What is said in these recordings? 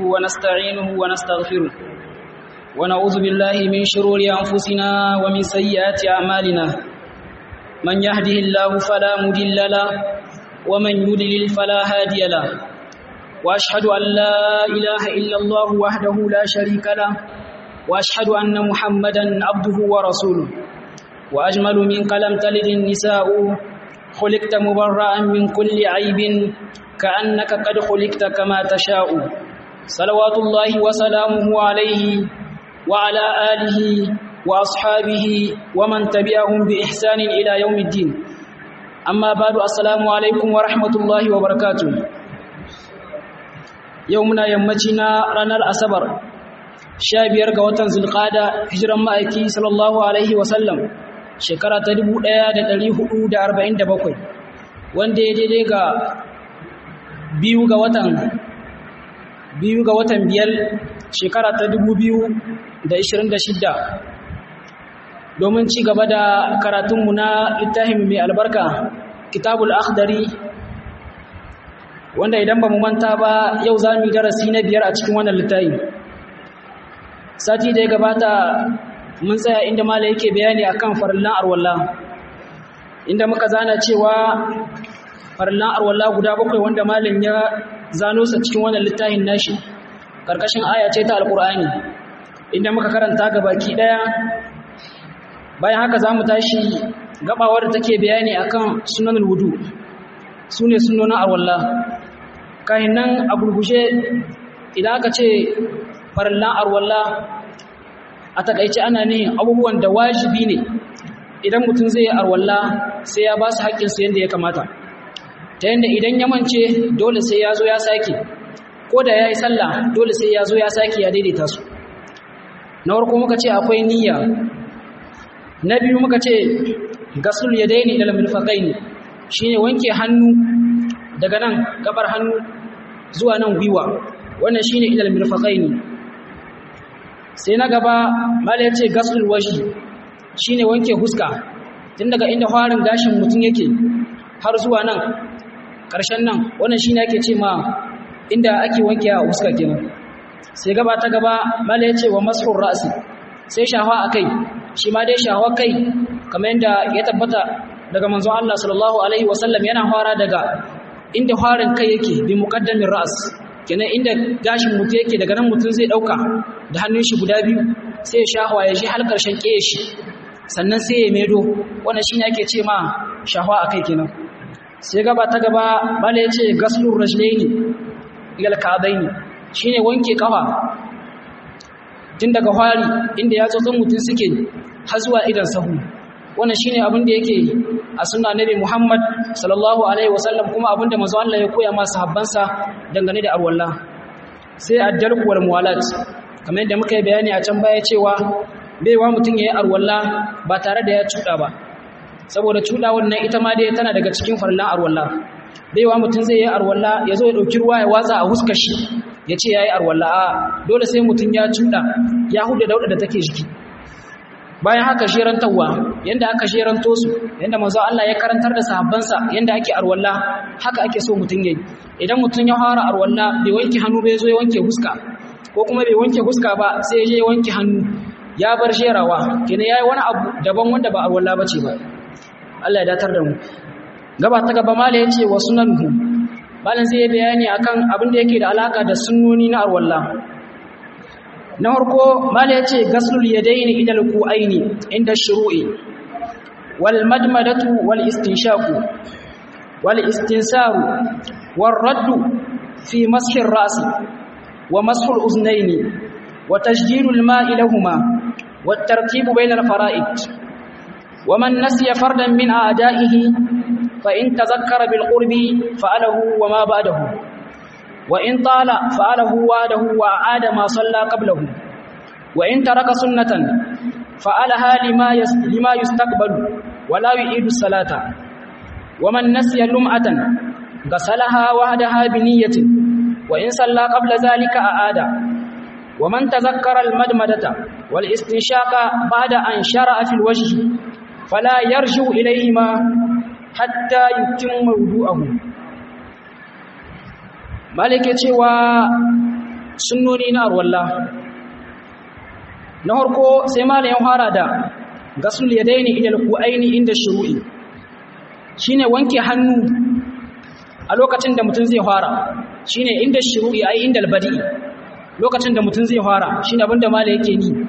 ونستعينه ونستغفره ونعوذ بالله من شرور أنفسنا ومن سيئات أعمالنا من يهده الله فلا مضل له ومن يضلل فلا هادي له وأشهد أن لا إله إلا الله وحده لا شريك له وأشهد أن محمدا عبده ورسوله وأجمل من قلم تلد النساء خلقت مبرأ من كل عيب كأنك قد خلقت كما تشاء صلوات الله وسلامه عليه وعلى آله وأصحابه ومن تبعهم بإحسان إلى يوم الدين أما بعد السلام عليكم ورحمة الله وبركاته يومنا يمتنا رانا الأسبر شابير قوتن زلقادة هجرا مائكي صلى الله عليه وسلم shekara ta 1447 wanda ya daidai ga biyu ga watan biyu ga watan biyar shekara ta 2026 domin ci gaba da karatunmu na littafin mai albarka kitabul akhdari wanda idan ba mu manta ba yau za mu yi darasi na biyar a cikin wannan littafi sati da ya gabata mun tsaya inda mala yake bayani akan farillan arwalla inda muka zana cewa farillan arwalla guda bakwai wanda malam ya zano sa cikin wannan littafin nashi karkashin aya ce ta alqur'ani inda muka karanta ga baki daya bayan haka zamu tashi gabawar da take bayani akan sunanul wudu sune sunnonin arwalla kahin nan a gurgushe idan aka ce farillan arwalla a takaice ana ne abubuwan da wajibi ne idan mutum zai arwalla sai ya ba su haƙƙinsu yadda ya kamata ta yadda idan ya mance dole sai ya zo ya sake ko da ya yi sallah dole sai ya zo ya sake ya daidaita su na farko muka ce akwai niyya na biyu muka ce gasul ya daini ilal mirfaqai ne shine wanke hannu daga nan gabar hannu zuwa nan gwiwa wannan shine ilal mirfaqai ne sai na gaba mala ya ce gasul washi shine wanke huska tun daga inda farin gashin mutum yake har zuwa nan ƙarshen nan wannan shine ake ce ma inda ake wanke a huska kenan sai gaba ta gaba mala ya ce wa mashur ra'si sai shafa akai shi ma dai shafa kai kamar yadda ya tabbata daga manzon Allah sallallahu alaihi wasallam yana fara daga inda farin kai yake bi muqaddamin ra's kenan inda gashin mutum yake daga nan mutum zai dauka da hannun shi guda biyu sai ya shahwa ya ji har karshen keye shi sannan sai ya medo wannan shine ake ce ma shahwa akai kenan sai gaba ta gaba bala yace gaslur rajlaini ila alka'baini shine wanke kafa tun daga fari inda ya tsotson mutum suke har zuwa idan sahu wannan shine abin da yake a sunna nabi Muhammad sallallahu alaihi wasallam kuma abin da manzo Allah ya koya ma sahabbansa dangane da arwalla sai addalku wal muwalat kamar yadda muka yi bayani a can baya cewa baiwa mutum yayi arwalla ba tare da ya cuda ba saboda cuda wannan ita ma dai tana daga cikin farlan arwalla baiwa mutum zai yi arwalla ya zo ya dauki ruwa ya watsa a huskar shi ya ce yayi arwalla a dole sai mutum ya cuda ya huda dauda da take jiki bayan haka sherantarwa yanda aka sheranto su yanda manzo Allah ya karantar da sahabbansa yanda ake arwalla haka ake so mutun yayi idan mutun ya fara arwalla bai wanke hannu bai zo ya wanke huska ko kuma bai wanke huska ba sai ya je ya wanke hannu ya bar sherawa kenan yayi wani abu daban wanda ba arwalla bace ba Allah ya datar da mu gaba ta gaba mala yace wa sunanuhu malan sai ya bayani akan abin da yake da alaka da sunnoni na arwalla na farko mala ya ce gaslul yadaini idal ku'aini inda shuru'i wal madmadatu wal istinshaqu wal istinsaru wal raddu fi mashi ar-ra's wa mashi al-uznaini wa tajdidu al-ma'i lahumā wa at-tartību bayna al-farā'id wa man nasiya fardan min a'dā'ihi fa in tazakkara bil qurbi fa'alahu wa ma ba'dahu وإن طال فعله واده وأعاد ما صلى قبله وإن ترك سنة فعلها لما لما يستقبل ولا يعيد الصلاة ومن نسي لمعة غسلها وحدها بنية وإن صلى قبل ذلك أعاد ومن تذكر المدمدة والاستنشاق بعد أن شرع في الوجه فلا يرجع إليهما حتى يتم وضوءه malike cewa sunnoni na arwalla na harko sai malayin fara da gasul yadaini ila alqu'aini inda shuru'i shine wanke hannu a lokacin da mutum zai fara shine inda shuru'i ai inda albadi lokacin da mutum zai fara shine abinda malai yake ni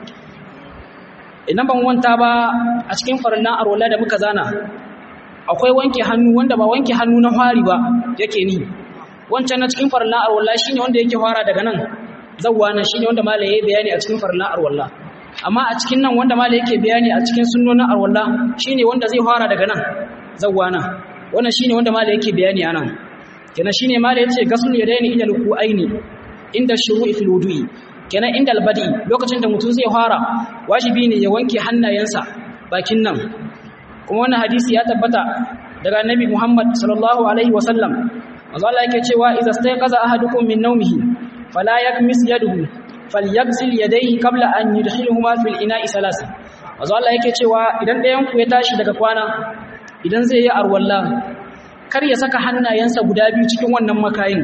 idan ban wanta ba a cikin farillan arwalla da muka zana akwai wanke hannu wanda ba wanke hannu na fari ba yake ni wancan na cikin farillan arwalla shine wanda yake fara daga nan zawwa nan shine wanda malai yayi bayani a cikin farillan arwalla amma a cikin nan wanda malai yake bayani a cikin sunnonin arwalla shine wanda zai fara daga nan zawwa nan wannan shine wanda malai yake bayani anan kenan shine malai yace gasul yadaini ila aini inda shuru'i fil wudu'i kenan inda albadi lokacin da mutum zai fara wajibi ne ya wanke hannayensa bakin nan kuma wannan hadisi ya tabbata daga annabi Muhammad sallallahu alaihi wasallam manzo Allah yake cewa idza stayqaza ahadukum min nawmihi fala yakmis yaduhu falyaghsil yadayhi qabla an yudkhiluhuma fil ina'i salasa manzo Allah yake cewa idan ɗayan ku ya tashi daga kwana idan zai yi arwalla kar ya saka hannayensa guda biyu cikin wannan makayin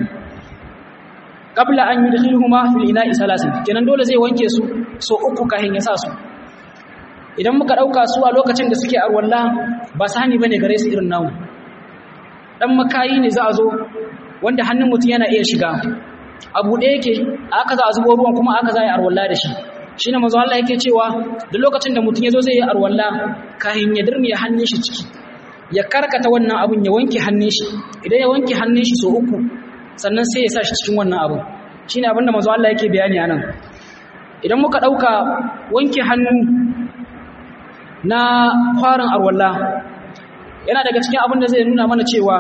qabla an yudkhiluhuma fil ina'i salasin kenan dole zai wanke su so uku kafin ya sa su idan muka dauka su a lokacin da suke arwalla ba sani bane gare su irin namu dan makayi ne za a zo wanda hannun mutum yana iya shiga abu da yake aka za a zubo ruwan kuma aka za a yi arwalla da shi shine manzo Allah yake cewa duk lokacin da mutum ya zo zai yi arwalla kafin ya dirmiya hannun shi ciki ya karkata wannan abun ya wanke hannun shi idan ya wanke hannun shi so uku sannan sai ya sa shi cikin wannan abu shi ne abinda mazu Allah yake bayani a nan idan muka ɗauka wanke hannu na kwarin arwalla yana daga cikin abin da zai nuna mana cewa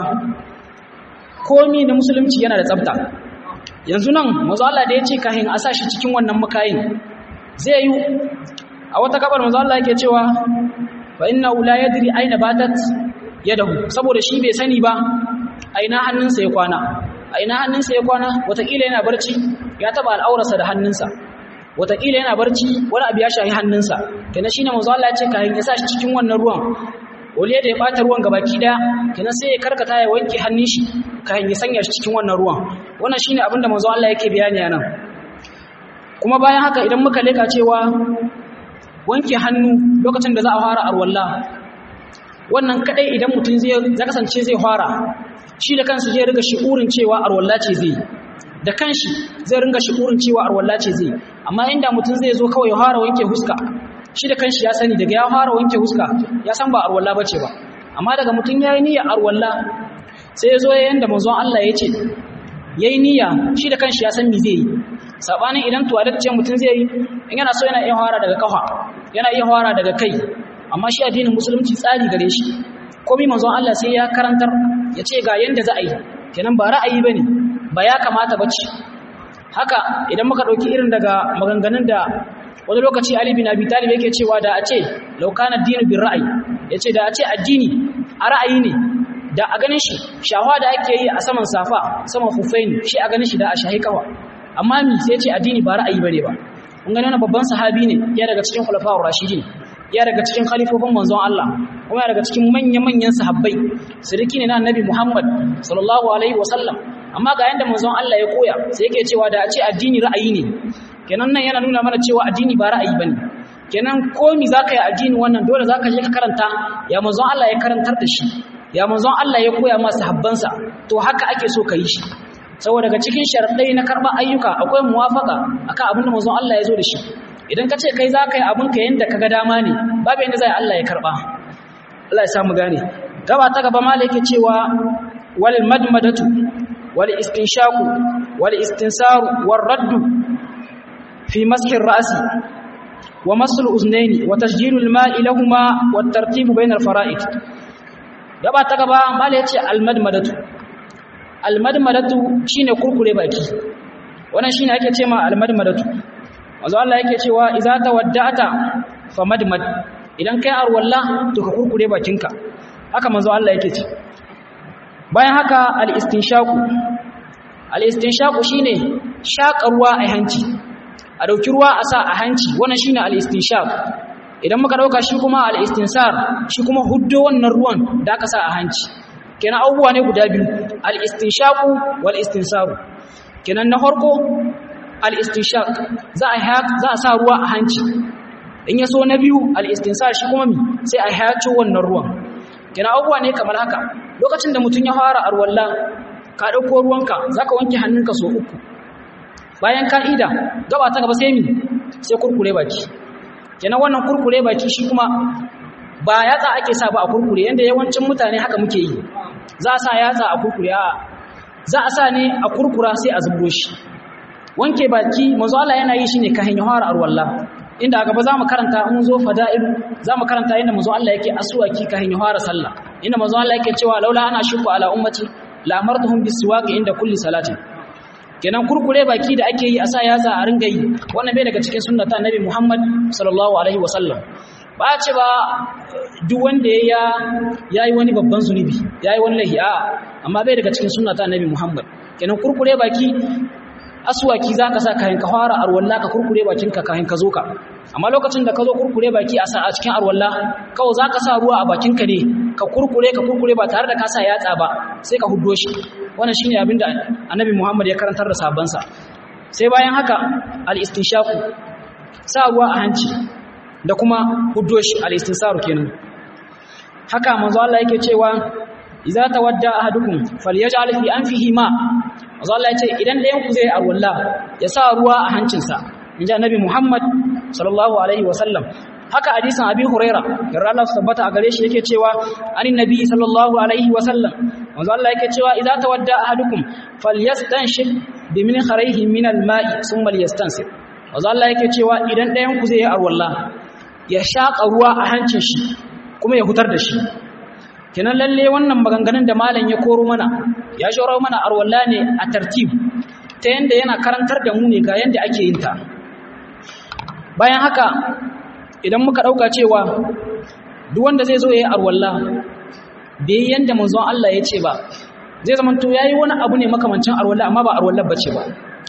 komi na musulunci yana da tsabta yanzu nan mazu Allah da ya ce kahin a sa shi cikin wannan makayin zai yi a wata kabar mazu Allah yake cewa fa inna la yadri aina batat yadahu saboda shi bai sani ba aina hannunsa ya kwana a ina hannunsa ya kwana watakila yana barci ya taba al'aurarsa da hannunsa watakila yana barci wani abu ya shahi hannunsa kenan shine manzo Allah ya ce kayan ya sa shi cikin wannan ruwan waliya da ya bata ruwan gabaki daya kenan sai ya karkata ya wanke hannun shi kayan ya sanya shi cikin wannan ruwan wannan shine abin da manzo Allah yake bayani anan kuma bayan haka idan muka leka cewa wanke hannu lokacin da za a fara arwalla wannan kadai idan mutum zai kasance zai fara shi da kansa zai riga shi'urin cewa arwalla ce zai da kanshi zai ringa shi'urin cewa arwalla ce zai amma inda mutum zai zo kawai ya fara wanke huska shi da kanshi ya sani daga ya fara wanke huska ya san ba arwalla bace ba amma daga mutum yayi niyya arwalla sai ya zo yayin da manzon Allah ya ce yayi niyya shi da kanshi ya san me zai yi sabanin idan tuwalet ce mutum zai yi in yana so yana iya fara daga kafa yana iya fara daga kai amma shi addinin musulunci tsari gare shi komai manzon Allah sai ya karantar ya ce ga yanda za a yi kenan ba ra'ayi bane ba ya kamata bace haka idan muka dauki irin daga maganganun da wani lokaci Ali bin Abi Talib yake cewa da a ce law kana dinu bir ra'ayi yace da a ce addini a ra'ayi ne da a ganin shi shawa da ake yi a saman safa saman hufain shi a ganin shi da a shahi kawa amma mi sai ce addini ba ra'ayi bane ba kun gani wannan babban sahabi ne ya daga cikin khulafa'ur rashidin ya daga cikin khalifofin manzon Allah kuma ya daga cikin manya-manyan sahabbai siriki ne na annabi Muhammad sallallahu alaihi wasallam amma ga yanda manzon Allah ya koya sai yake cewa da a ce addini ra'ayi ne kenan nan yana nuna mana cewa addini ba ra'ayi bane kenan komi zaka yi addini wannan dole zaka je ka karanta ya manzon Allah ya karantar da shi ya manzon Allah ya koya ma sahabbansa to haka ake so ka yi shi saboda daga cikin sharadai na karɓar ayyuka akwai muwafaka akan abin da manzon Allah ya zo da shi idan ka ce kai za ka yi abinka yadda ka ga dama ne babu yadda zai Allah ya karɓa Allah ya samu gane gaba ta gaba mala yake cewa wal madmadatu wal istinshaku wal istinsaru war raddu fi mashi ra'si wa masul uznaini wa tasjilu al ma'i lahumma wat tartibu bayna al fara'id gaba ta gaba mala yace al madmadatu al madmadatu shine kurkure baki wannan shine ake cewa al madmadatu wanzu Allah yake cewa iza tawadda'ata famadmad idan kai arwalla to ka kurkure bakinka haka manzo Allah yake ce bayan haka al-istinshaku al-istinshaku shine shaka ruwa a hanci a dauki ruwa a sa a hanci wannan shine al-istinshaq idan muka dauka shi kuma al-istinsar shi kuma huddo wannan ruwan da aka sa a hanci kenan abubuwa ne guda biyu al-istinshaku wal istinsaru kenan na farko al-istinshaq za a za a sa ruwa a hanci in ya so na biyu al-istinsar shi kuma mi sai a hayaco wannan ruwan kina abubuwa ne kamar haka lokacin da mutum ya fara arwalla ka dauko ruwanka zaka wanke hannunka so uku bayan ka'ida gaba ta gaba sai mi sai kurkure baki kenan wannan kurkure baki shi kuma ba yatsa ake sa ba a kurkure yanda yawancin mutane haka muke yi za a sa yatsa a kurkure a za a sa ne a kurkura sai a zubo shi wanke baki manzo Allah yana yi shine kahin yahara arwalla inda a gaba za mu karanta mun zo fada'ilu za mu karanta inda manzo Allah yake aswaki kahin yahara sallah inda manzo Allah yake cewa laula ana shuku ala ummati la amartuhum bisiwaki inda kulli salatin kenan kurkure baki da ake yi a sa yatsa a ringa yi wannan bai daga cikin sunnata annabi Muhammad sallallahu alaihi wasallam ba ce ba duk wanda ya yayi wani babban zunubi yayi wani lahi a amma bai daga cikin sunnata annabi Muhammad kenan kurkure baki aswaki zaka sa kayan ka fara arwalla ka kurkure bakin ka kayan ka zo ka amma lokacin da ka zo kurkure baki a sa a cikin arwalla kawai zaka sa ruwa a bakin ka ne ka kurkure ka kurkure ba tare da ka sa yatsa ba sai ka huddo shi wannan shine abin da annabi Muhammad ya karantar da sabansa sai bayan haka al-istinshaqu sa ruwa a hanci da kuma huddo shi al-istinsaru kenan haka manzo Allah yake cewa idza tawadda ahadukum falyaj'al fi anfihi ma manzo Allah yace idan ɗayan ku zai arwalla ya sa ruwa a hancinsa inji annabi Muhammad sallallahu alaihi wasallam haka hadisin abi huraira yarda Allah tabbata a gare shi yake cewa anin nabi sallallahu alaihi wasallam manzo Allah yake cewa idza tawadda ahadukum falyastanshib bimin kharayhi min alma'i thumma liyastansib manzo Allah yake cewa idan ɗayan ku zai yi arwalla ya shaka ruwa a hancin shi kuma ya hutar da shi kenan lalle wannan maganganun da malam ya koro mana ya shoro mana arwalla ne a tartib ta yanda yana karantar da mu ne ga yanda ake yin ta bayan haka idan muka ɗauka cewa duk wanda zai zo ya yi arwalla bai yi yadda manzon Allah ya ce ba zai zama to ya yi wani abu ne makamancin arwalla amma ba arwallar ba ce ba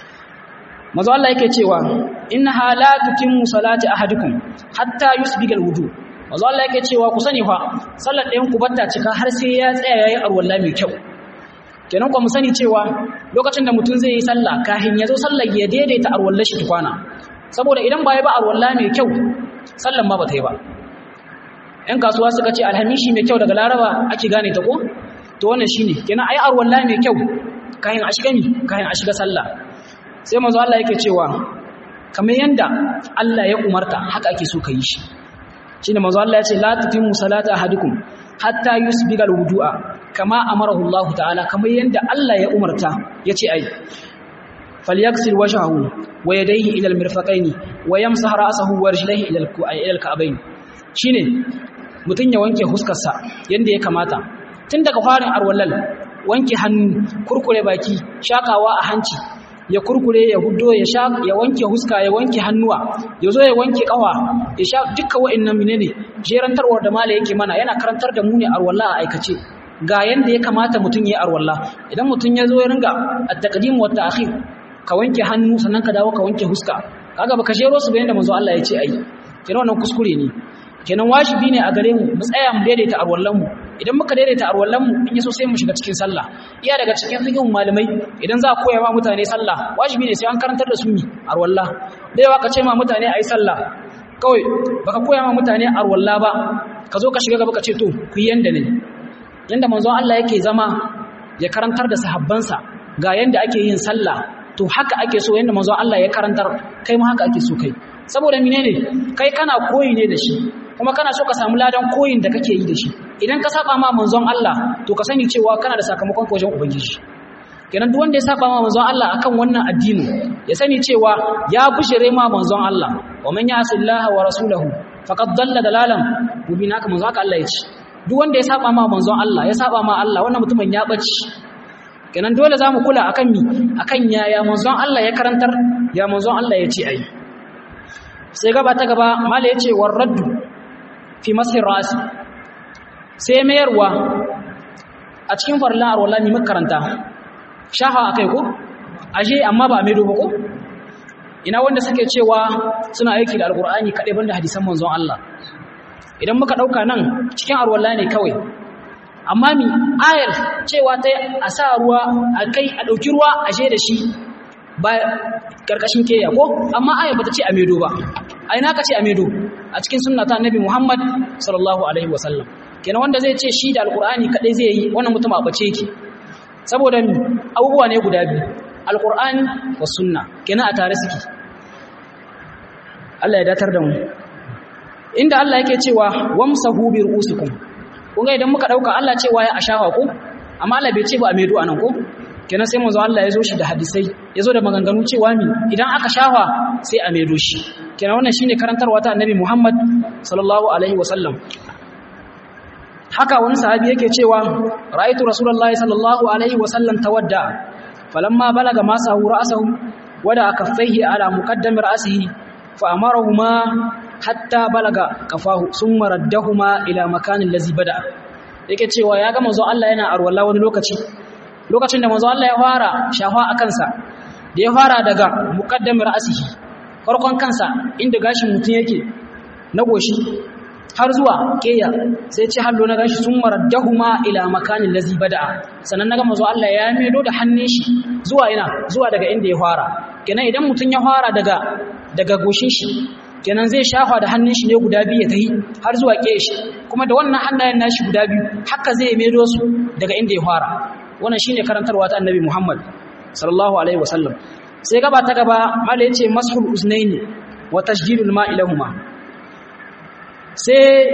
manzon Allah yake cewa inna halatu timmu salati ahadikum hatta yusbigal wudu manzon Allah yake cewa ku sani fa sallar ɗayan ku batta cika har sai ya tsaya yayi arwalla mai kyau kenan ku mu sani cewa lokacin da mutum zai yi sallah kahin ya zo sallar ya daidaita arwallar shi tukwana saboda idan ba ya ba arwalla mai kyau sallan ma ba ta yi ba ‘yan kasuwa suka ce alhamishi mai kyau daga laraba ake gane ta ko? to wannan shi ne kenan ai arwalla mai kyau kayan a shiga mi kayan a shiga sallah sai mazu Allah yake cewa kamar yanda Allah ya umarta haka ake so ka yi shi shi ne mazu Allah ya ce la tutimmu salata ahadukum hatta yusbigal wudu'a kama amarahu Allah ta'ala kamar yanda Allah ya umarta ya ce ai فليغسل وجهه ويديه الى المرفقين ويمسح راسه ورجليه الى الى الكعبين shine mutun ya wanke huskarsa yanda ya kamata tun daga farin arwallal wanke hannu kurkure baki shakawa a hanci ya kurkure ya huddo ya sha ya wanke huska ya wanke hannuwa ya zo ya wanke kawa ya sha dukkan wa'annan menene jerantarwar da mala yake mana yana karantar da mu ne arwalla a aikace ga yanda ya kamata mutun ya arwalla idan mutun ya zo ya ringa at-taqdim wa ta'khir ka wanke hannu sannan ka dawo ka wanke huska kaga baka jero su bayan da manzo Allah ya ce ai kenan wannan kuskure ne kenan wajibi ne a gare mu mu tsaya mu daidaita arwallan mu idan muka daidaita arwallan mu in yaso sai mu shiga cikin sallah iya daga cikin fiqhin malamai idan za a koya ma mutane sallah wajibi ne sai an karantar da su mi arwalla da yawa ka ce ma mutane ayi sallah kawai baka koya ma mutane arwalla ba ka zo ka shiga gaba ka ce to ku yanda ne yanda manzo Allah yake zama ya karantar da sahabbansa ga yanda ake yin sallah to haka ake so yanda manzo Allah ya karantar kai ma haka ake so kai saboda menene kai kana koyi ne da shi kuma kana so ka samu ladan koyin da kake yi da shi idan ka saba ma manzon Allah to ka sani cewa kana da sakamakon wajen ubangiji kenan duk wanda ya saba ma manzon Allah akan wannan addini ya sani cewa ya bishire ma manzon Allah wa man ya'sillaha wa rasulahu faqad dalla dalalan mubina haka manzon Allah ya ce duk wanda ya saba ma manzon Allah ya saba ma Allah wannan mutumin ya bace kenan dole zamu kula akan mi akan yaya manzon Allah ya karantar ya manzon Allah ya ce ai sai gaba ta gaba mala ya ce warraddu fi masir rasi sai mayarwa a cikin farlan arwala ne makaranta shafa akai ko ashe amma ba mai doba ko ina wanda suke cewa suna aiki da alkur'ani kaɗai banda hadisan manzon Allah idan muka ɗauka nan cikin arwala ne kawai amma mi ayar cewa ta a sa ruwa a kai a ɗauki ruwa a je da shi ba karkashin keya ko amma aya bata ce a medo ba ai na ka ce a medo a cikin sunna ta annabi Muhammad sallallahu alaihi wasallam kenan wanda zai ce shi da alqur'ani kadai zai yi wannan mutum a bace yake saboda abubuwa ne guda biyu alqur'ani was sunna kenan a tare suke Allah ya datar da mu inda Allah yake cewa wamsahu bi ru'usikum kun ga idan muka dauka Allah cewa ya ashawa ko amma Allah bai ce ba a medo anan ko kenan sai manzo Allah ya zo shi da hadisai ya zo da maganganu cewa mi idan aka shafa sai a medo shi kenan wannan shine karantarwa ta annabi Muhammad sallallahu alaihi wasallam haka wani sahabi yake cewa ra'aytu rasulullahi sallallahu alaihi wasallam tawadda falamma balaga masahu ra'sahu wada kaffaihi ala muqaddami ra'sihi fa amarahuma hatta balaga kafahu summa raddahuma ila makanin lazi bada yake cewa ya ga manzo Allah yana arwalla wani lokaci lokacin da manzo Allah ya fara shafa a kansa da ya fara daga muqaddamir asihi farkon kansa inda gashin mutum yake na goshi har zuwa keya sai ce hallo na gashi sun maraddahuma ila makanin lazi bada'a sannan naga manzo Allah ya medo da hannun shi zuwa ina zuwa daga inda ya fara kenan idan mutum ya fara daga daga goshin shi kenan zai shafa da hannun shi ne guda biyu ya tahi har zuwa keya shi kuma da wannan hannayen nashi guda biyu haka zai medo su daga inda ya fara wannan shine karantarwa ta annabi Muhammad sallallahu alaihi wasallam sai gaba ta gaba mala yace mashul uznaini wa tasjilul ma'i lahumma sai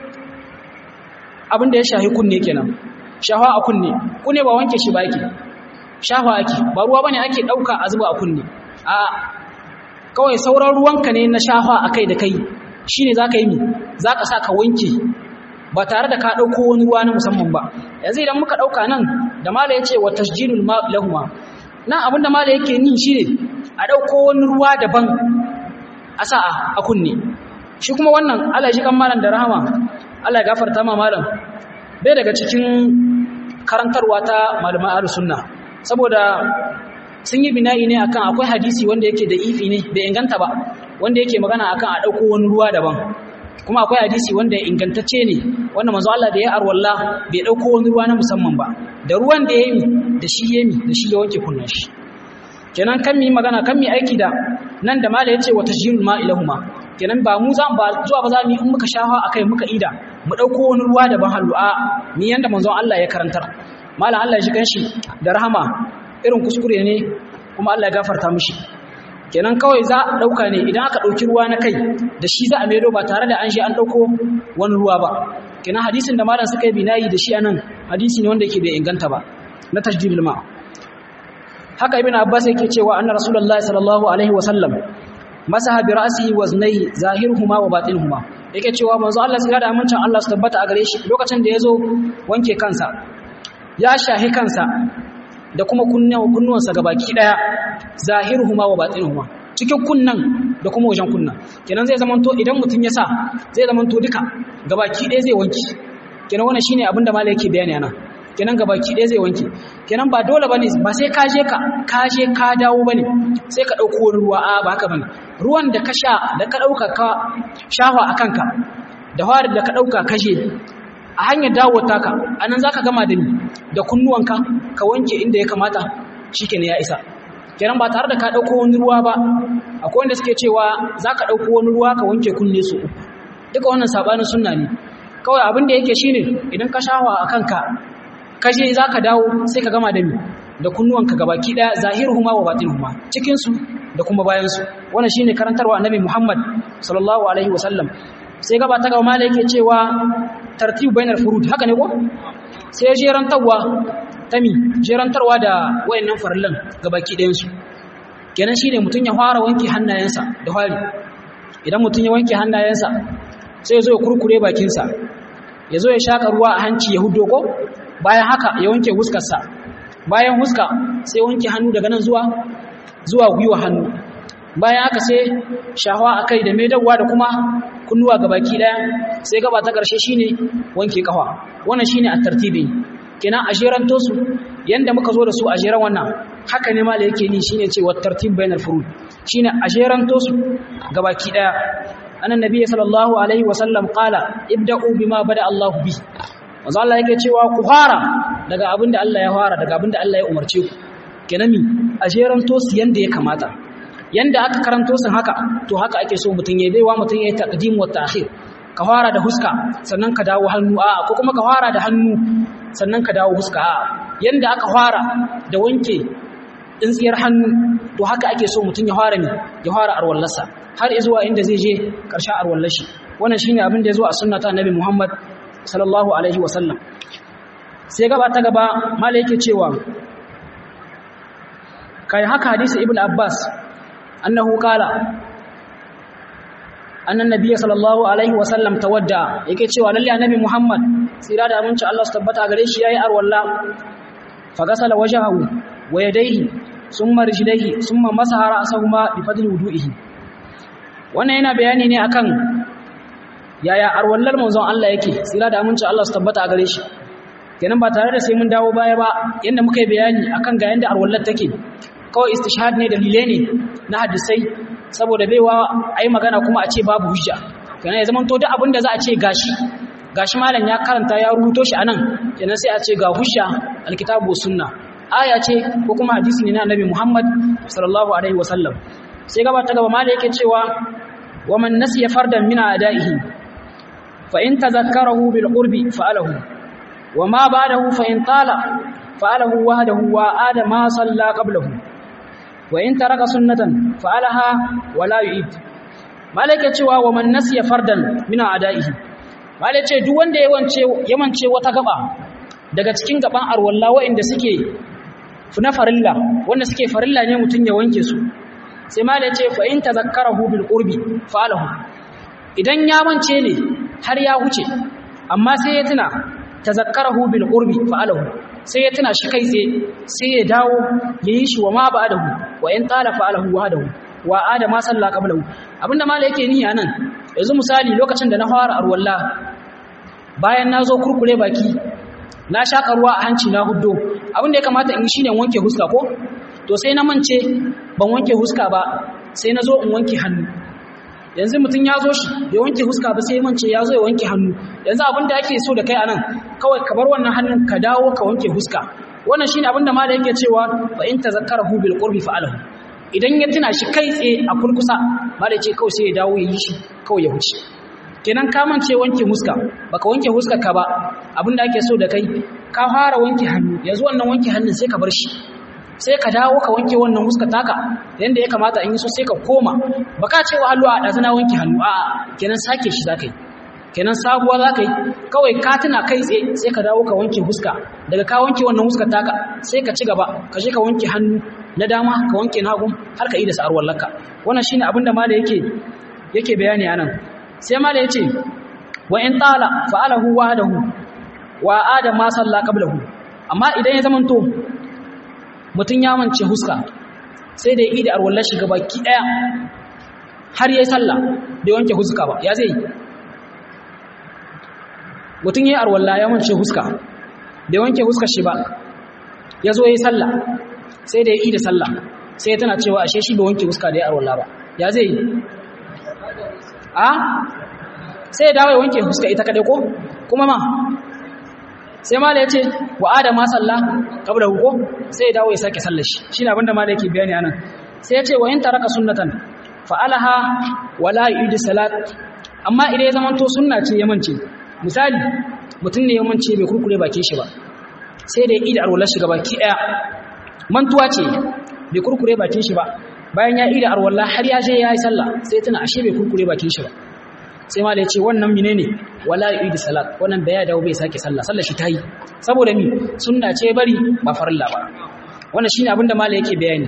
abinda ya shahi kunne kenan shafa a kunne kunne ba wanke shi ba yake shafa ake ba ruwa bane ake dauka a zuba a kunne a kawai sauran ruwanka ne na shafa akai da kai shine zaka yi mi zaka sa ka wanke ba tare da ka ɗauko wani ruwa na musamman ba yanzu idan muka ɗauka nan da mala ya ce wa tasjilul lahuma nan abinda mala yake ni shi ne a ɗauko wani ruwa daban a sa a kunne shi kuma wannan Allah shi kan malam da rahama Allah ya gafarta ma malam bai daga cikin karantarwa ta malaman ahlus sunna saboda sun yi bina'i ne akan akwai hadisi wanda yake da ifi ne bai inganta ba wanda yake magana akan a ɗauko wani ruwa daban kuma akwai hadisi wanda ya ingantacce ne wanda manzo Allah da ya arwalla bai dauko wani ruwa na musamman ba da ruwan da yayi da shi yayi da shi ya wanke kunnan shi kenan kan mi magana kan mi aiki da nan da mala yace wa tajjilul ma ilahuma kenan ba mu za ba zuwa ba za mu in muka shafa akai muka ida mu dauko wani ruwa da ban halu a ni yanda manzo Allah ya karantar mala Allah ya shi kanshi da rahama irin kuskure ne kuma Allah ya gafarta mishi kenan kawai za a ɗauka ne idan aka ɗauki ruwa na kai da shi za a maido ba tare da an shi an ɗauko wani ruwa ba kenan hadisin da malam suka yi binayi da shi anan hadisi ne wanda yake bai inganta ba na tajdidul ma haka ibn abbas yake cewa anna rasulullahi sallallahu alaihi wa sallam masaha bi ra'sihi wa znayhi zahiruhuma wa batinuhuma yake cewa manzo Allah sai da amincin Allah su tabbata a gare shi lokacin da yazo wanke kansa ya shahi kansa da kuma kunnuwansa gabaki daya zahiruhuma wa batinuhuma cikin kunnan da kuma wajen kunnan kenan zai zamanto idan mutun ya sa zai zamanto duka gabaki daya zai wanki kenan wannan shine abin da malai yake bayani ana kenan gabaki daya zai wanki kenan ba dole bane ba sai ka je ka ka je ka dawo bane sai ka dauko wani ruwa a ba haka bane ruwan da ka sha da ka dauka ka shafa akan ka da fara da ka dauka kashe a hanyar dawo taka anan zaka gama da ni da kunnuwanka ka wanke inda ya kamata shikenan ya isa kenan ba tare da ka dauko wani ruwa ba akwai wanda suke cewa zaka dauko wani ruwa ka wanke kunne su duka wannan sabanin sunna ne kawai abin da yake shine idan ka shawa a kanka ka je zaka dawo sai ka gama da ni da kunnuwanka gabaki daya zahiruhuma wa batinuhuma cikin su da kuma bayan su wannan shine karantarwa annabi Muhammad sallallahu alaihi wasallam sai gaba ta gaba mala yake cewa tartibu bainar furud haka ne ko sai jerantarwa tami jerantarwa da wayannan farillan gabaki ɗayan su kenan shine mutun ya fara wanke hannayensa da fari idan mutun ya wanke hannayensa sai ya zo ya kurkure bakinsa ya zo ya shaka ruwa a hanci ya hudo ko bayan haka ya wanke huskarsa bayan huska sai wanke hannu daga nan zuwa zuwa gwiwa hannu bayan haka sai shahawa akai da maidawa da kuma kunnuwa gabaki daya sai gaba ta karshe shine wanke kafa wannan shine at-tartibi kenan a jeranto su yanda muka zo da su a jeran wannan haka ne mala yake ni shine cewa tartib bainal furud shine a jeranto su gabaki daya annan nabi sallallahu alaihi wasallam qala ibda'u bima bada Allah bi manzo Allah yake cewa ku fara daga abinda Allah ya fara daga abinda Allah ya umarce ku kenan mi a jeranto su yanda ya kamata yanda aka karanto sun haka to haka ake so mutum ya baiwa mutum ya yi taqdim wa ta'khir ka fara da huska sannan ka dawo hannu a ko kuma ka fara da hannu sannan ka dawo huska a yanda aka fara da wanke tsintsiyar hannu to haka ake so mutum ya fara ne ya fara arwallarsa har zuwa inda zai je ƙarshen arwallashi wannan shine abin da ya zo a sunna ta annabi Muhammad sallallahu alaihi wasallam sai gaba ta gaba mala yake cewa kai haka hadisi ibn abbas annahu qala annan nabiyyi sallallahu alaihi wasallam tawadda yake cewa lalle annabi muhammad tsira da aminci Allah su tabbata gare shi yayi arwalla fa gasala wajhahu wa yadayhi summa rijlaihi summa masaha ra'sahuma bi fadli wudu'ihi wannan yana bayani ne akan yaya arwallar manzon Allah yake tsira da aminci Allah su tabbata gare shi kenan ba tare da sai mun dawo baya ba yanda muka yi bayani akan ga yanda arwallar take kawai istishhad ne dalilai ne na hadisai saboda baiwa ai magana kuma a ce babu hujja kenan ya zama to duk abin da za a ce gashi gashi malam ya karanta ya rubuto shi anan kenan sai a ce ga hujja alkitabu sunna aya ce ko kuma hadisi ne na annabi Muhammad sallallahu alaihi wasallam sai gaba ta gaba malam yake cewa wa man nasiya fardan min adaihi fa in tazakkarahu bil qurbi fa'alahu wa ma ba'dahu fa in tala fa'alahu wahdahu wa adama salla qablahu wa in taraka sunnatan fa'alaha wa la yu'id malaka cewa wa man nasiya fardan min adaihi malaka ce duk wanda yawance yamance wata gaba daga cikin gaban arwalla waɗanda suke na farilla wanda suke farilla ne mutun ya wanke su sai malaka ce fa in tazakkarahu bil qurbi fa'alahu idan ya mance ne har ya huce amma sai ya tuna tazakkarahu bil qurbi fa'alahu sai ya tuna shi kai tsaye sai ya dawo ya yi shi wa ma ba'dahu wa in tala fa'alahu wahdahu wa adama salla qablahu abinda mala yake ni anan yanzu misali lokacin da na fara arwalla bayan na zo kurkure baki na shaka ruwa a hanci na huddo abinda ya kamata in shine wanke huska ko to sai na mance ban wanke huska ba sai na zo in wanke hannu yanzu mutum ya zo shi bai wanke huska ba sai ya mance ya zo ya wanke hannu yanzu abin da ake so da kai anan kawai ka bar wannan hannun ka dawo ka wanke huska wannan shine abin da malai yake cewa fa in tazakkarahu bil qurbi fa'alahu idan ya tuna shi kai tsaye a kurkusa malai ce kawai sai ya dawo ya yi shi kawai ya huce kenan ka mance wanke huska baka wanke huskar ka ba abin da ake so da kai ka fara wanke hannu yanzu wannan wanke hannun sai ka bar shi sai ka dawo ka wanke wannan huska taka yanda ya kamata in yi so sai ka koma baka ce wa hallu a ɗazu na wanke hannu a kenan sake shi za ka yi kenan sabuwa za ka yi kawai ka tuna kai tsaye sai ka dawo ka wanke huska daga ka wanke wannan huska taka sai ka ci gaba ka je ka wanke hannu na dama ka wanke na hagu har ka yi da sa'ar wallaka wannan shine abin da mala yake yake bayani anan sai mala yace wa in tala fa'alahu wahdahu wa adama salla qablahu amma idan ya zamanto mutum ya mance huska sai da ya yi da arwallar shiga baki ɗaya har ya yi sallah bai wanke huska ba ya zai mutum ya yi arwallah ya mance huska bai wanke huska shi ba ya zo ya yi sallah sai da ya yi da sallah sai tana cewa ashe shi bai wanke huska da ya arwallah ba ya zai yi a sai ya dawo ya wanke huska ita kaɗai ko kuma ma sai mala ya ce wa adama salla kabla huko sai ya dawo ya sake sallar shi shi ne abinda mala yake bayani anan sai ya ce wa in taraka sunnatan fa'alaha wala yu'id salat amma idan ya zamanto sunna ce ya mance misali mutum ne ya mance bai kurkure bakin shi ba sai da ya ida arwalar shi baki daya mantuwa ce bai kurkure bakin shi ba bayan ya ida arwallah har ya je ya yi sallah sai tana ashe bai kurkure bakin shi ba sai ma da ya ce wannan mine ne wala yu'id salat wannan da ya dawo bai sake sallah sallar shi tayi saboda mi sunna ce bari ba farilla ba wannan shine abinda mala yake bayani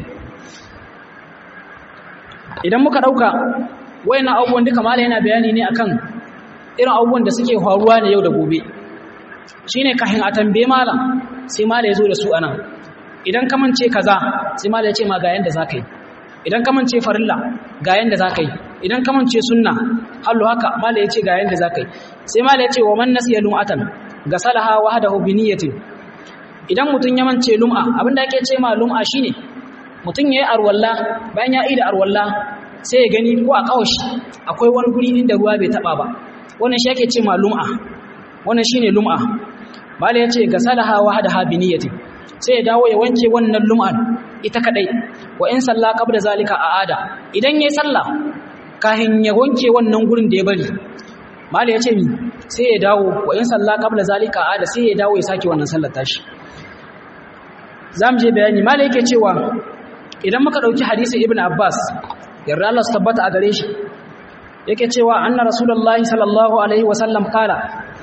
idan muka dauka wayannan abubuwan duka mala yana bayani ne akan irin abubuwan da suke faruwa ne yau da gobe shine kahin a tambaye malam sai mala ya zo da su anan idan ka mance kaza sai mala ya ce ma ga yanda zaka yi idan ka mance farilla ga yanda zaka yi idan ka mance sunna hallu haka mala yace ga yanda zakai sai mala yace wa man nasiya lum'atan gasalaha wahdahu bi niyyatin idan mutun ya mance lum'a abinda ake ce ma lum'a shine mutun yayi arwalla bayan ya yi da arwalla sai ya gani ko a kawashi akwai wani guri inda ruwa bai taba ba wannan shi ake ce ma lum'a wannan shine lum'a mala yace gasalaha wahdaha bi niyyatin sai ya dawo ya wanke wannan lum'an ita kadai wa in salla qabla zalika aada idan yayi sallah kahin ya wanke wannan gurin da ya bari mali yace mi sai ya dawo wa in salla qabla zalika aada sai ya dawo ya saki wannan sallar tashi zamu je bayani mali yake cewa idan muka dauki hadisi ibn abbas yarda Allah su tabbata a gare shi yake cewa anna rasulullahi sallallahu alaihi wasallam kala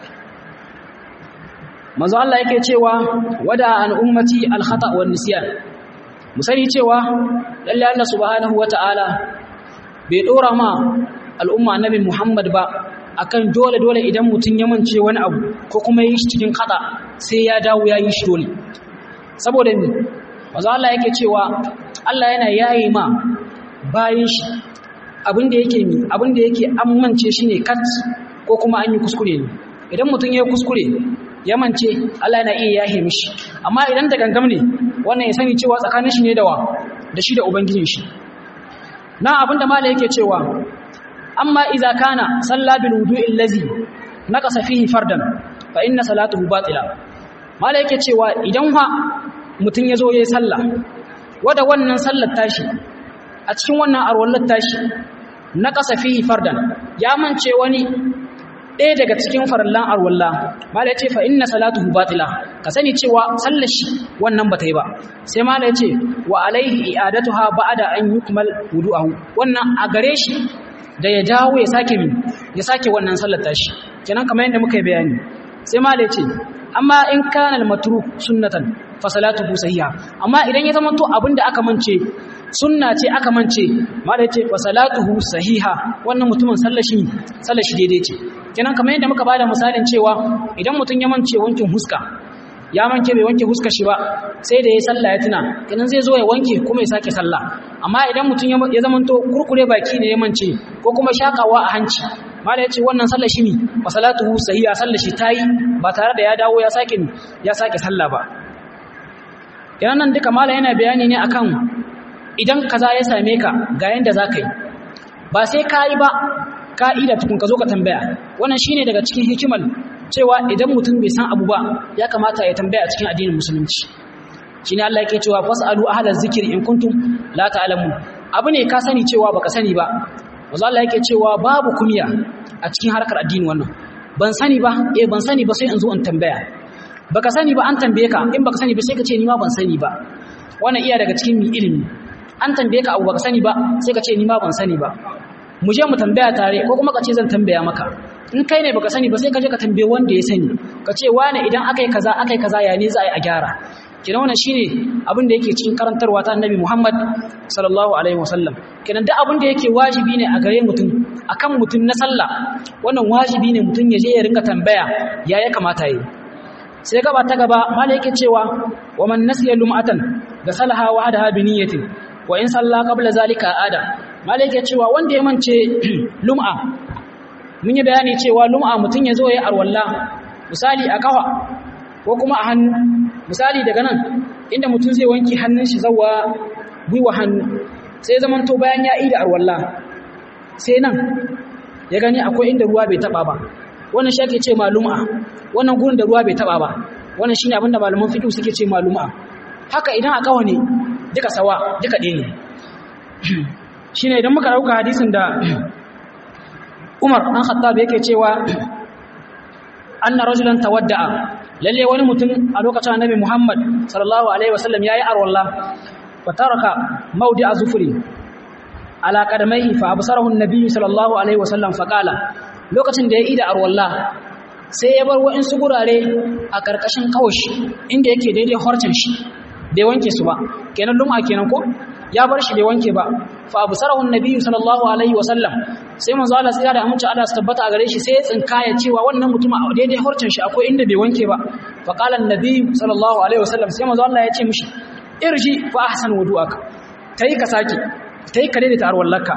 manzo Allah yake cewa wada an ummati al khata wa nisyan musani cewa lalle Allah subhanahu wataala bai dora ma al'umma annabi Muhammad ba akan dole dole idan mutun ya mance wani abu ko kuma yi shi cikin khata sai ya dawo ya yi shi dole saboda ni manzo Allah yake cewa Allah yana yayi ma bayin shi abinda yake mi abinda yake amince shi ne kat ko kuma an yi kuskure ne idan mutum ya kuskure ya mance Allah yana iya yahe mishi amma idan da gangam ne wannan ya sani cewa tsakanin shi ne da wa da shi da ubangijin shi na abinda mala yake cewa amma idza kana salla bil wudu'il ladzi naqasa fihi fardan fa inna salatuhu batila mala yake cewa idan ha mutum ya zo yayi sallah wada wannan sallar tashi a cikin wannan arwallar tashi na ƙasa fihi fardan ya mance wani ɗaya daga cikin farallan arwalla mala yace fa inna salatuhu batila ka sani cewa sallar shi wannan bata yi ba sai mala yace wa alaihi i'adatuha ba'da an yukmal wudu'ahu wannan a gare shi da ya dawo ya sake min ya sake wannan sallar tashi kenan kamar yadda muka yi bayani sai mala yace amma in kana al-matruk sunnatan fa salatuhu sahiha amma idan ya zama to abinda aka mance sunna ce aka mance mala yace fa salatuhu sahiha wannan mutumin sallashi sallashi daidai ce kenan kamar yadda muka bada misalin cewa idan mutum ya mance wankin huska ya manke bai wanke huska shi ba sai da ya sallah ya tuna kenan zai zo ya wanke kuma ya sake sallah amma idan mutum ya zamanto kurkure baki ne ya mance ko kuma shakawa a hanci mala yace wannan sallar shi ne fa salatuhu sahiha sallar shi tayi ba tare da ya dawo ya sake ya sake sallah ba kenan nan duka mala yana bayani ne akan idan kaza ya same ka ga yanda za ka yi ba sai ka yi ba ka'ida tukun ka zo ka tambaya wannan shine daga cikin hikimar cewa idan mutum bai san abu ba ya kamata ya tambaya a cikin addinin musulunci shine Allah yake cewa fasalu ahlaz zikri in kuntum la ta'lamun abu ne ka sani cewa baka sani ba manzo Allah yake cewa babu kumiya a cikin harkar addini wannan ban sani ba eh ban sani ba sai in zo in tambaya baka sani ba an tambaye ka in baka sani ba sai ka ce ni ma ban sani ba wannan iya daga cikin mi ilimi an tambaye ka abu baka sani ba sai ka ce ni ma ban sani ba mu je mu tambaya tare ko kuma ka ce zan tambaya maka in kai ne baka sani ba sai ka je ka tambaye wanda ya sani ka ce wane idan aka yi kaza aka yi kaza ya ne za a yi a gyara kenan wannan shine abin da yake cikin karantarwa ta annabi Muhammad sallallahu alaihi wasallam kenan duk abin da yake wajibi ne a gare mutum akan mutum na sallah wannan wajibi ne mutum ya je ya rinka tambaya ya ya kamata yi sai gaba ta gaba mala yake cewa wa man nasiya lum'atan da salaha wahdaha bi niyyatin wa in salla qabla zalika ada mala yake cewa wanda ya mance lum'a mun yi bayani cewa lum'a mutun ya zo ya arwalla misali a kafa ko kuma a hannu misali daga nan inda mutum zai wanki hannun shi zawa gwiwa hannu sai zaman to bayan ya ida arwalla sai nan ya gani akwai inda ruwa bai taba ba wannan shi ake ce malum'a wannan gurin da ruwa bai taba ba wannan shine abinda malaman fiqh suke ce malum'a haka idan a kawo ne duka sawa duka ɗaya ne shine idan muka dauka hadisin da Umar dan Khattab yake cewa anna rajulan tawadda'a lalle wani mutum a lokacin Annabi Muhammad sallallahu alaihi wasallam yayi arwalla fa taraka mawdi'a zufri ala qadamaihi fa absarahu an-nabi sallallahu alaihi wasallam fa qala lokacin da ya ida arwalla sai ya bar wa'insu gurare a karkashin kawashi inda yake daidai horcin shi bai wanke su ba kenan lum'a kenan ko ya bar shi bai wanke ba fa absarahu an-nabi sallallahu alaihi wasallam sai manzo Allah sai da amince Allah su tabbata a gare shi sai ya tsinkaya cewa wannan mutum a daidai horcin shi akwai inda bai wanke ba fa qala an-nabi sallallahu alaihi wasallam sai manzo Allah ya ce mishi irji fa ahsan wudu'aka tayi ka saki tayi ka daidaita arwallaka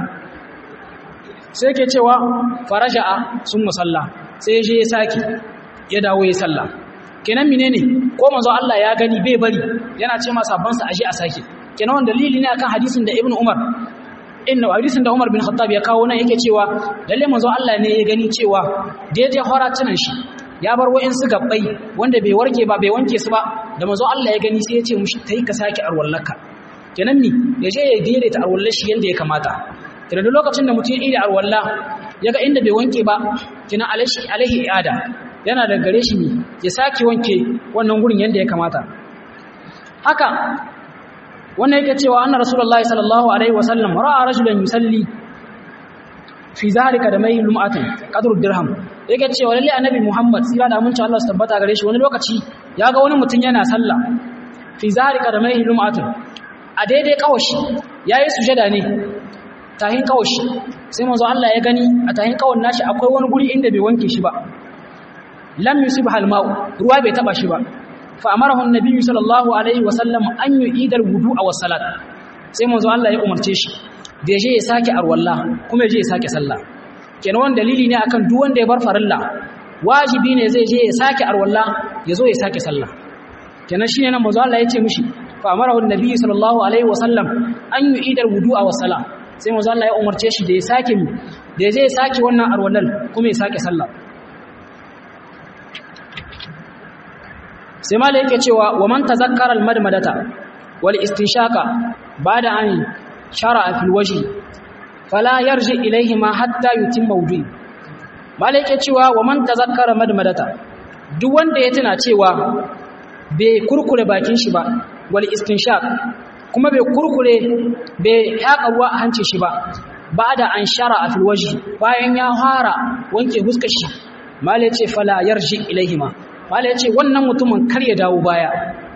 sai yake cewa faraja'a sun musalla sai je ya saki ya dawo ya salla kenan menene ko manzo Allah ya gani bai bari yana ce masa sabban sa aje a saki kenan wannan dalili ne akan hadisin da Ibn Umar inna hadisin da Umar bin Khattab ya kawo nan yake cewa lalle manzo Allah ne ya gani cewa daidai horatunan shi ya bar wa'insu gabbai wanda bai warke ba bai wanke su ba da manzo Allah ya gani sai ya ce mushi tayi ka saki arwallaka kenan mi ya je ya daidaita arwallar shi yanda ya kamata kenan duk lokacin da mutum ya ida arwalla ya ga inda bai wanke ba kenan alaihi alaihi i'ada yana da gare shi ne ya sake wanke wannan gurin yanda ya kamata haka wannan yake cewa anna rasulullahi sallallahu alaihi wasallam ra'a rajulan yusalli fi zalika da mai lum'atin qadru dirham yake cewa lalle annabi muhammad sira da mun Allah su tabbata gare shi wani lokaci ya ga wani mutum yana sallah fi zalika da mai lum'atin a daidai kawashi yayi sujada ne tahin kawashi sai manzo Allah ya gani a tahin kawan nashi akwai wani guri inda bai wanke shi ba lam yusibha al-ma'u ruwa bai taba shi ba fa amarahu an-nabi sallallahu alaihi wasallam an yu'ida al-wudu'a was-salat sai manzo Allah ya umarce shi da je ya sake arwalla kuma je ya sake sallah kenan wannan dalili ne akan duk wanda ya bar farilla wajibi ne zai je ya sake arwalla ya zo ya sake sallah kenan shine nan manzo Allah ya ce mishi fa amarahu an-nabi sallallahu alaihi wasallam an yu'ida al-wudu'a was-salat sai manzo Allah ya umarce shi da ya sake mi da zai sake wannan arwallan kuma ya sake sallah sai mala yake cewa wa man tazakkara al-madmadata wal istinshaka ba'da an shara'a fil wajhi fala yarji ilayhi ma hatta yutimma wudu'i mala yake cewa wa man tazakkara madmadata duk wanda ya tuna cewa bai kurkure bakin shi ba wal istinshaq kuma bai kurkure bai yaƙa ruwa a hancin shi ba ba da an shara a filwaji bayan ya fara wanke huskar shi mala ce fala yarji ilaihima mala ce wannan mutumin kar ya dawo baya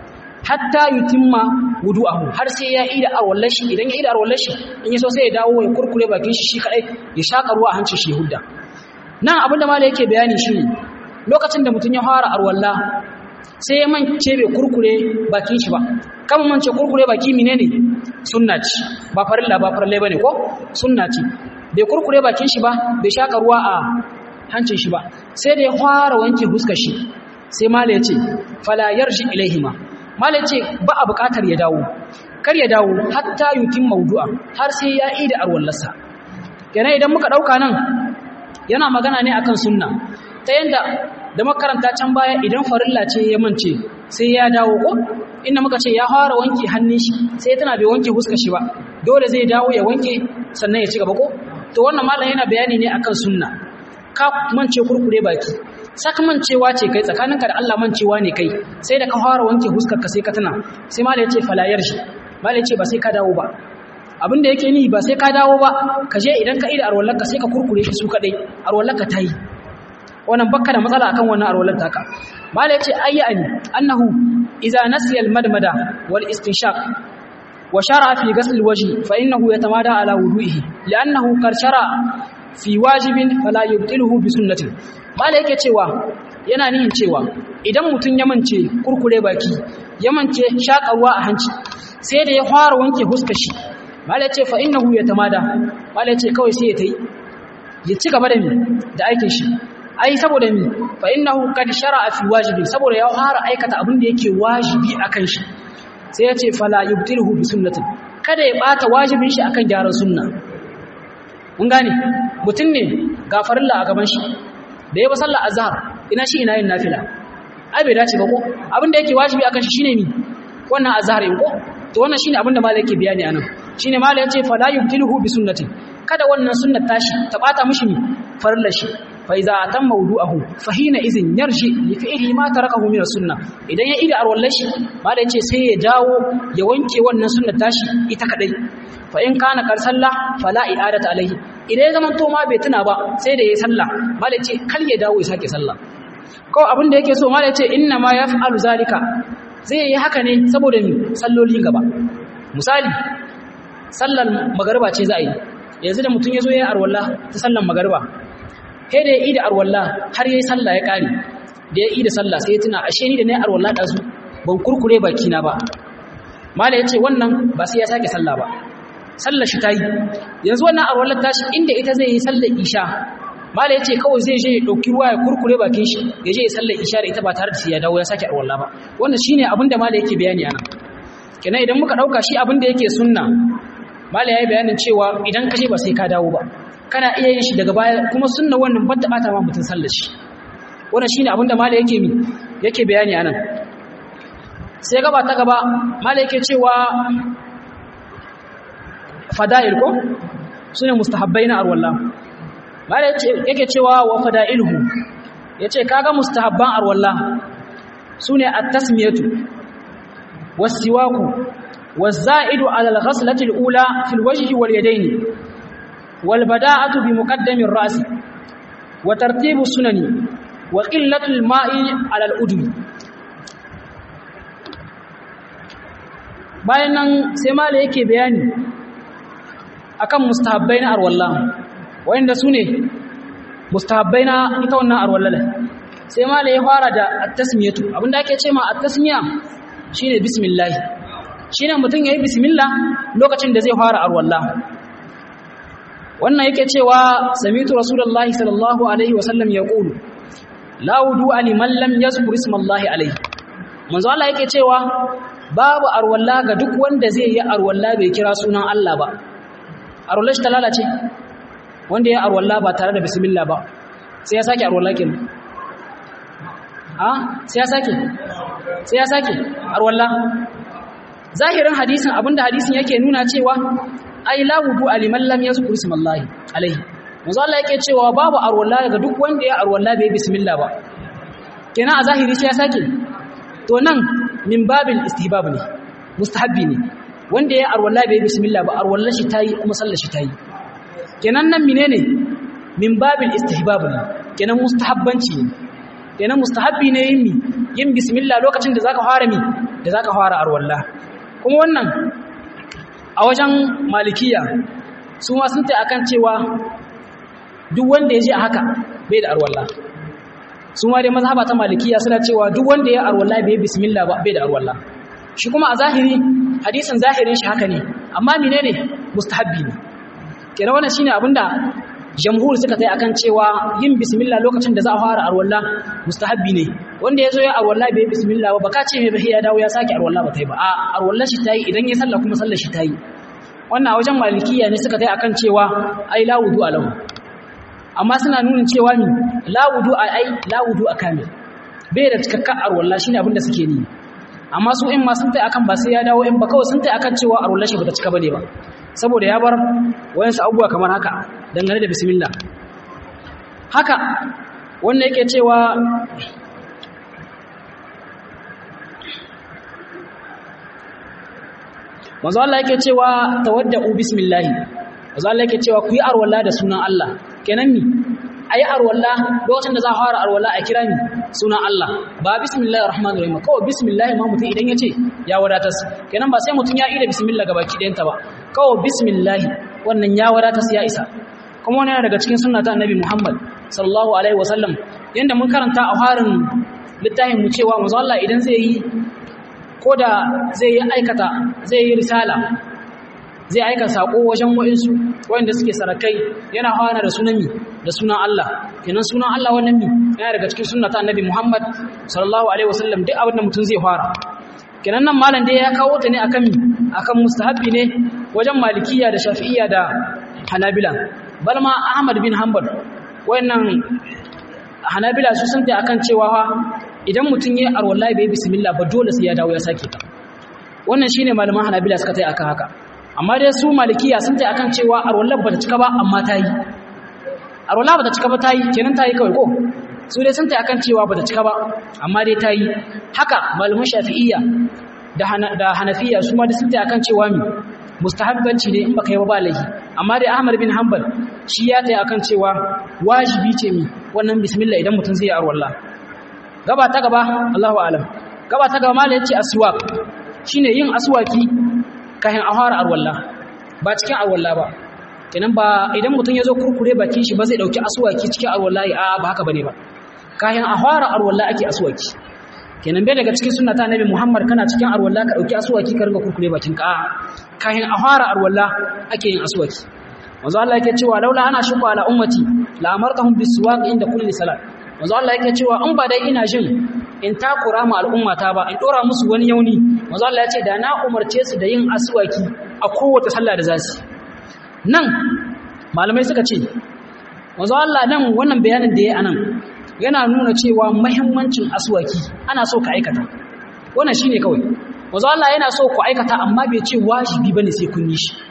hatta yutimma wudu'ahu har sai ya ida arwallar shi idan ya ida arwallar shi in yaso sai ya dawo ya kurkure bakin shi shi kadai ya shaƙa ruwa a hancin shi hudda nan abinda mala yake bayani shi lokacin da mutum ya fara arwalla sai ya mance bai kurkure bakin shi ba kama mance kurkure baki menene sunna ce ba farilla ba farilla bane ko sunna ce bai kurkure bakin shi ba bai shaka ruwa a hancin shi ba sai da ya fara wanke huskar shi sai mala ya ce fala yarji ilaihima mala ya ce ba a bukatar ya dawo kar ya dawo hatta yutim mawdu'a har sai ya ida arwallarsa kenan idan muka dauka nan yana magana ne akan sunna ta yanda da makaranta can baya idan farilla ce ya mance sai ya dawo ko inda muka ce ya fara wanke hannun shi sai tana bai wanke huskar shi ba dole zai dawo ya wanke sannan ya ci gaba ko to wannan malam yana bayani ne akan sunna ka mance kurkure baki saka mancewa ce kai tsakaninka da Allah mancewa ne kai sai da ka fara wanke huskar ka sai ka tana sai malam ya ce falayar shi malam ya ce ba sai ka dawo ba abin da yake ni ba sai ka dawo ba ka je idan ka ida arwallarka sai ka kurkure shi su kadai arwallarka ta yi wannan bakka da matsala akan wannan arwalar taka mala yace ayyani annahu idza nasiya almadmada wal istinshaq wa shara fi ghasl alwajhi fa innahu yatamada ala wudu'ihi li'annahu qad shara fi wajibin fala yubtiluhu bi sunnatin mala yake cewa yana nihin cewa idan mutun ya mance kurkure baki ya mance shakarwa a hanci sai da ya fara wanke huskar shi mala yace fa innahu yatamada mala yace kawai sai ya tayi ya ci gaba da mi da aikin shi ai saboda mi fa innahu qad shar'a fi wajibi saboda ya fara aikata abin da yake wajibi akan shi sai ya ce fala yubtiluhu bi sunnatin kada ya bata wajibin shi akan gyaran sunna mun gane mutun ne ga farilla a gaban shi da ya ba sallar azhar ina shi ina yin nafila ai bai dace ba ko abin da yake wajibi akan shi shine mi wannan azhar in ko to wannan shine abin da malai yake bayani anan shine malai yace fala yubtiluhu bi sunnatin kada wannan sunnar tashi ta bata mishi mi farillar shi فإذا أتم موضوعه فحين إذن يرجع لفعله ما تركه من السنة idan ya ida arwallar shi mala yace sai ya dawo ya wanke wannan sunnar tashi ita kadai fa in kana kar sallah fala i'adatu alaihi idan ya zama to ma bai tuna ba sai da yayi sallah mala yace kar ya dawo ya sake sallah ko abin da yake so mala yace inna ma yaf'alu zalika zai yi haka ne saboda mi sallolin gaba misali sallar magariba ce za a yi yanzu da mutum ya zo ya yi arwallah ta sallar magariba sai da ya yi da arwalla har yayi sallah ya kare da ya yi da sallah sai ya tuna ashe ni da nayi arwalla da su ban kurkure baki na ba mala yace wannan ba sai ya sake sallah ba sallar shi tayi yanzu wannan arwallar tashi inda ita zai yi sallar isha mala yace kawai zai je ya dauki ruwa ya kurkure bakin shi ya je ya sallar isha da ita ba tare da sai ya dawo ya sake arwalla ba wannan shine abin da mala yake bayani anan kenan idan muka dauka shi abin da yake sunna mala yayi bayanin cewa idan ka je ba sai ka dawo ba kana iya yin shi daga baya kuma sunna wannan ban ta bata ma mutun sallar shi wannan shine abinda mala yake mi yake bayani anan sai gaba ta gaba mala yake cewa fada'il ko sune mustahabbai na arwalla malai yake cewa wa fada'iluhu yace kaga mustahabban arwalla sune at-tasmiyatu was-siwaku waz-za'idu 'ala al-ghaslati al-ula fi al-wajhi wal-yadayn wal-bada'atu bi muqaddami ar-ra's wa tartibu sunani wa qillatu al-ma'i 'ala al-udwi bayan nan sai malai yake bayani akan mustahabbai na arwalla wanda sune mustahabbai na ita wannan arwalla sai malai ya fara da at-tasmiyatu abinda ake cewa at-tasmiya shine bismillah shine mutum yayi bismillah lokacin da zai fara arwalla wannan yake cewa samitu rasulullahi sallallahu alaihi wasallam yaqulu la wudu'a liman lam yazkur ismallahi alaihi manzo Allah yake cewa babu arwalla ga duk wanda zai yi arwalla bai kira sunan Allah ba arwalla shi ta lalace wanda ya arwalla ba tare da bismillah ba sai ya sake arwalla kin a sai ya sake sai ya sake arwalla zahirin hadisin abinda hadisin yake nuna cewa ai la wudu aliman lam yazkur ismallahi alaihi manzo Allah yake cewa babu arwalla ga duk wanda ya arwalla bai bismillah ba kenan a zahiri sai ya sake to nan min babil istihbab ne mustahabbi ne wanda ya arwalla bai bismillah ba arwalla shi tayi kuma sallar shi tayi kenan nan menene min babil istihbab ne kenan mustahabbanci ne kenan mustahabbi ne yin mi yin bismillah lokacin da zaka fara mi da zaka fara arwalla kuma wannan a wajen malikiya su ma sun tai akan cewa duk wanda ya je a haka bai da arwalla su ma dai mazhaba ta malikiya suna cewa duk wanda ya arwalla bai bismillah ba bai da arwalla shi kuma a zahiri hadisin zahirin shi haka ne amma menene mustahabbi ne kenan wannan shine abinda jamhur suka tai akan cewa yin bismillah lokacin da za a fara arwalla mustahabbi ne wanda yazo ya arwalla bai bismillah ba baka ce mai bai ya dawo ya saki arwalla ba tai ba a arwalla shi tayi idan ya sallah kuma sallar shi tayi wannan a wajen malikiya ne suka tai akan cewa ai la wudu alahu amma suna nuna cewa ni la wudu ai la wudu akamil bai da cikakken arwalla shine abin da suke ni amma su in ma sun tai akan ba sai ya dawo in ba kawai sun tai akan cewa arwalla shi bata cika bane ba saboda ya bar wayansu abubuwa kamar haka dangane da bismillah haka wannan yake cewa manzo Allah yake cewa tawadda'u bismillah manzo Allah yake cewa ku yi arwalla da sunan Allah kenan ni ayi arwalla lokacin da za a fara arwalla a kira ni sunan Allah ba bismillahir rahmanir rahim kawai bismillah ma mutum idan yace ya wadatar kenan ba sai mutum ya yi da bismillah gabaki ɗayanta ba kawai bismillah wannan ya wadatar ya isa kuma wani daga cikin sunna ta annabi Muhammad sallallahu alaihi wasallam yanda mun karanta a harin littafin mu cewa manzo Allah idan zai yi ko da zai yi aikata zai yi risala zai aika sako wajen wa'insu wanda suke sarakai yana hawana da sunan mi da sunan Allah kenan sunan Allah wannan mi yana daga cikin sunna ta annabi Muhammad sallallahu alaihi wasallam duk abin da mutum zai fara kenan nan malam dai ya kawo ta ne akan mi akan mustahabbi ne wajen malikiya da shafi'iyya da hanabila bal ma ahmad bin hanbal wayannan hanabila su sun ta akan cewa fa idan mutum yayi arwallahi bai bismillah ba dole sai ya dawo ya sake ta wannan shine malaman hanabila suka tai akan haka amma dai su malikiya sun tai akan cewa arwallahi bata cika ba amma ta yi arwallahi bata cika ba ta yi kenan ta yi kawai ko su dai sun tai akan cewa bata cika ba amma dai ta yi haka malaman shafi'iyya da hanafiya su ma da sun tai akan cewa mi mustahabbanci ne in baka yi ba laifi amma dai Ahmad bin Hanbal shi ya tayi akan cewa wajibi ce mi wannan bismillah idan mutum zai yi arwalla gaba ta gaba Allahu a'lam gaba ta gaba malai yace aswak shine yin aswaki kafin a fara arwalla ba cikin arwalla ba kenan ba idan mutum ya zo kurkure bakin shi ba zai dauki aswaki cikin arwalla a ba haka bane ba kafin a fara arwalla ake aswaki kenan bai daga cikin sunna ta annabi Muhammad kana cikin arwalla ka dauki aswaki ka ringa kurkure bakin ka kahin a fara arwalla ake yin aswaki manzo Allah yake cewa laula ana shuku ala ummati la amartahum biswaq inda kulli salat manzo Allah yake cewa in ba dai ina jin in takura ma al'ummata ba in dora musu wani yauni manzo Allah ya ce da na umarce su da yin aswaki a kowace sallah da zasu nan malamai suka ce manzo Allah nan wannan bayanin da yayi anan yana nuna cewa mahimmancin aswaki ana so ka aikata wannan shine kawai wanzu Allah yana so ku aikata amma bai ce wajibi bane sai kun yi shi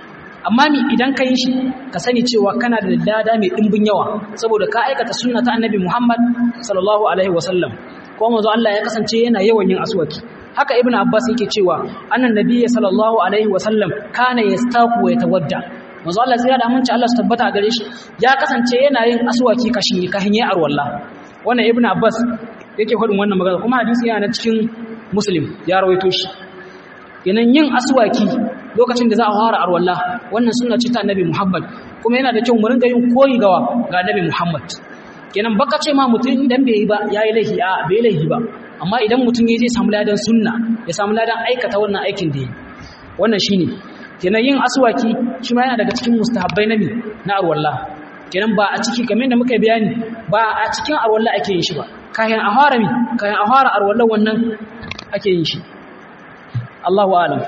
amma mi idan ka yi shi ka sani cewa kana da lada mai ɗimbin yawa saboda ka aikata sunna ta annabi Muhammad sallallahu alaihi wasallam ko manzo Allah ya kasance yana yawan yin aswaki haka ibn abbas yake cewa annan nabiyyi sallallahu alaihi wasallam kana yastaku wa yatawadda manzo Allah sai da aminci Allah su tabbata a gare shi ya kasance yana yin aswaki kashin kahin ya arwalla wannan ibn abbas yake faɗin wannan magana kuma hadisi yana cikin muslim ya rawaito shi kenan yin aswaki lokacin da za a fara arwalla wannan sunna ce ta annabi muhammad kuma yana da kyau mu ringa yin koyi gawa ga annabi muhammad kenan baka ce ma mutum idan bai yi ba yayi laifi a bai laifi ba amma idan mutum ya zai samu ladan sunna ya samu ladan aikata wannan aikin da yi wannan shine kenan yin aswaki shi ma yana daga cikin mustahabbai nabi na arwalla kenan ba a ciki kamar da muka bayani ba a cikin arwalla ake yin shi ba kayan a fara mi kayan a fara arwalla wannan ake yin shi Allahu a'lam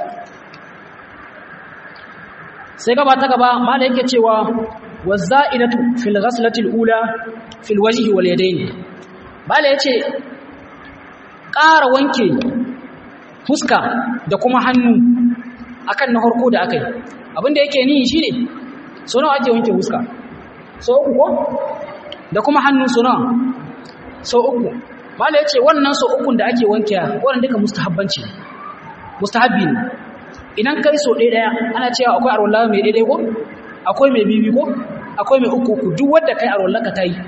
sai gaba ta gaba mala yake cewa wazza'idatu fil ghaslati al-ula fil wajhi wal yadayn mala yace ƙara wanke fuska da kuma hannu akan na harko da akai abinda yake ni shine so nawa ake wanke fuska so uku ko da kuma hannu so nawa so uku mala yace wannan so ukun da ake wanke wannan duka mustahabbanci mustahabbi ne idan kai so ɗaya ɗaya ana cewa akwai arwallah mai ɗaya ko akwai mai bibi ko akwai mai uku uku duk wanda kai arwallah ka tayi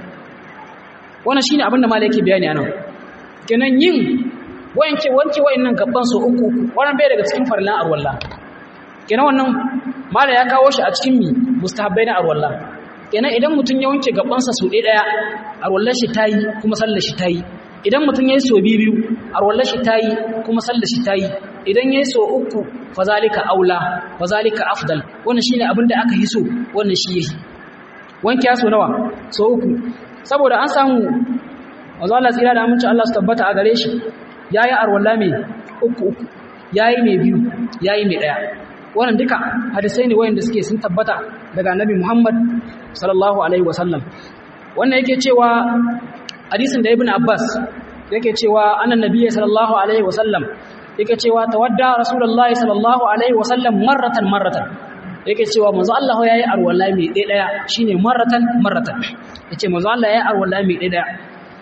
wannan shine abin da malai yake bayani anan kenan yin wanke wanke wayannan gaban so uku uku wannan bai daga cikin farlan arwallah kenan wannan malai ya kawo shi a cikin mi mustahabbai na arwallah kenan idan mutun ya wanke gabansa so ɗaya ɗaya arwallah shi tayi kuma sallar shi tayi idan mutum ya yi so biyu arwallar shi ta yi kuma sallar shi ta yi idan ya yi so uku fazalika aula fazalika afdal wannan shi ne abin da aka yi so wannan shi yi wanke ya so nawa so uku saboda an samu wanzu Allah tsira da aminci Allah su tabbata a gare shi ya yi arwallah mai uku uku ya yi mai biyu ya yi mai ɗaya wannan duka hadisai ne wayanda suke sun tabbata daga annabi Muhammad sallallahu alaihi wasallam wannan yake cewa hadisin da ibn abbas yake cewa annan nabiyyi sallallahu alaihi wasallam yake cewa tawadda rasulullahi sallallahu alaihi wasallam marratan marratan yake cewa manzo Allah yayi arwala mai dai daya shine marratan marratan yace manzo Allah yayi arwala mai dai daya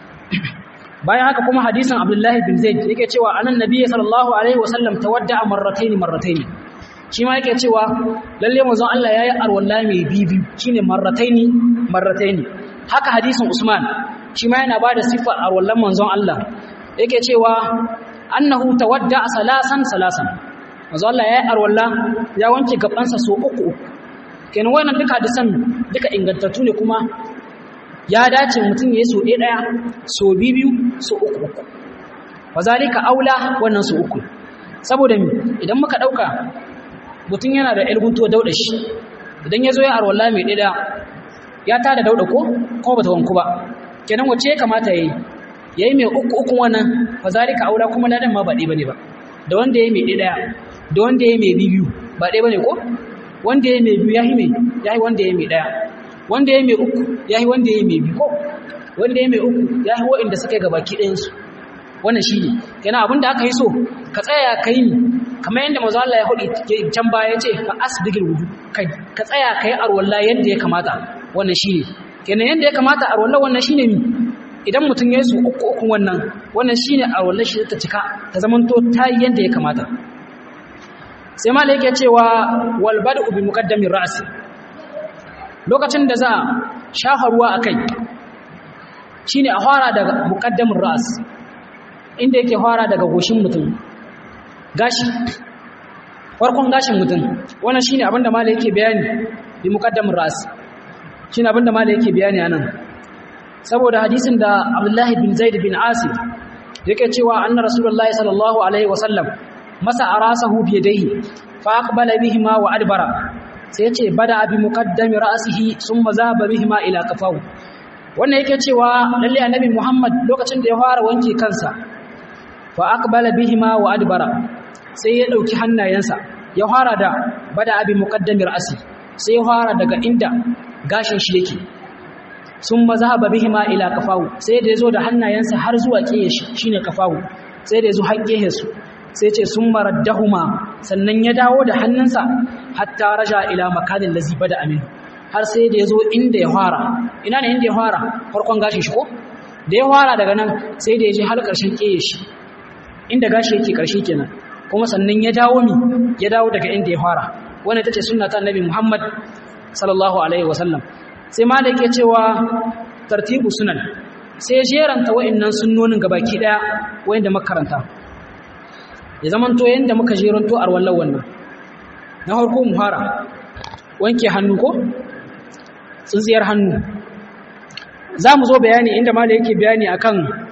bayan haka kuma hadisin abdullahi bin zaid yake cewa annan nabiyyi sallallahu alaihi wasallam tawadda marrataini marrataini shi ma yake cewa lalle manzo Allah yayi arwala mai bibi shine marrataini marrataini haka hadisin usman shi ma yana ba da siffar arwallon manzon Allah yake cewa annahu tawadda salasan salasan manzon Allah ya yi arwalla ya wanke gabansa so uku uku kenan wannan duka da san duka ingantattu ne kuma ya dace mutum ya yi so ɗaya so biyu so uku uku wa zalika aula wannan so uku saboda mi idan muka ɗauka mutum yana da ƴar guntuwa dauɗa shi idan ya zo ya arwalla mai ɗaya ya tada dauɗa ko kuma bata wanku ba kenan wace ya kamata yayi yayi mai uku uku wannan fa zalika aula kuma ladan ma ba dai bane ba da wanda yayi mai daya da wanda yayi mai biyu ba dai bane ko wanda yayi mai biyu yayi mai yayi wanda yayi mai daya wanda yayi mai uku yayi wanda yayi mai biyu ko wanda yayi mai uku yayi wa'inda suka yi gabaki ɗayan su wannan shine kenan abinda aka yi so ka tsaya ka yi kamar yadda manzo Allah ya hudi can baya yace fa asbigil wudu ka tsaya kai arwalla yadda ya kamata wannan shine kenan yadda ya kamata a rollar wannan shine mi idan mutum ya yi su uku uku wannan wannan shine a rollar shi ta cika ta zamanto ta yi yadda ya kamata sai ma yake cewa wal bad'u bi muqaddamin ra'si lokacin da za shafa ruwa akai shine a fara daga muqaddamin ra's inda yake fara daga goshin mutum gashi farkon gashin mutum wannan shine abinda malai yake bayani bi muqaddamin ra's shi abin da mala yake bayani anan saboda hadisin da abdullahi bin zaid bin asif yake cewa anna rasulullahi sallallahu alaihi wasallam masa arasahu bi yadayhi fa aqbala bihima wa adbara sai yace bada bi muqaddami ra'sihi thumma zahaba bihima ila qafahu wannan yake cewa lalle annabi muhammad lokacin da ya fara wanke kansa fa aqbala bihima wa adbara sai ya dauki hannayensa ya fara da bada bi muqaddami ra'si sai ya fara daga inda gashin shi yake sun mazhaba bihima ila kafawu sai da yazo da hannayensa har zuwa kiyaye shi shine kafawu sai da yazo har kiyaye su sai ce sun maraddahuma sannan ya dawo da hannunsa hatta raja ila makanin lazi bada amin har sai da ya zo inda ya fara ina ne inda ya fara farkon gashin shi ko da ya fara daga nan sai da ya je har ƙarshen ƙeye shi inda gashi yake ƙarshe kenan kuma sannan ya dawo mi ya dawo daga inda ya fara wannan ita ce sunna ta annabi Muhammad sallallahu alaihi wasallam sai ma da yake cewa tartibu sunan sai jeranta wa'annan sunnonin gabaki daya wayanda makaranta ya zamanto yanda muka jeranto arwallan wannan na farko mu fara wanke hannu ko tsintsiyar hannu za mu zo bayani inda mala yake bayani akan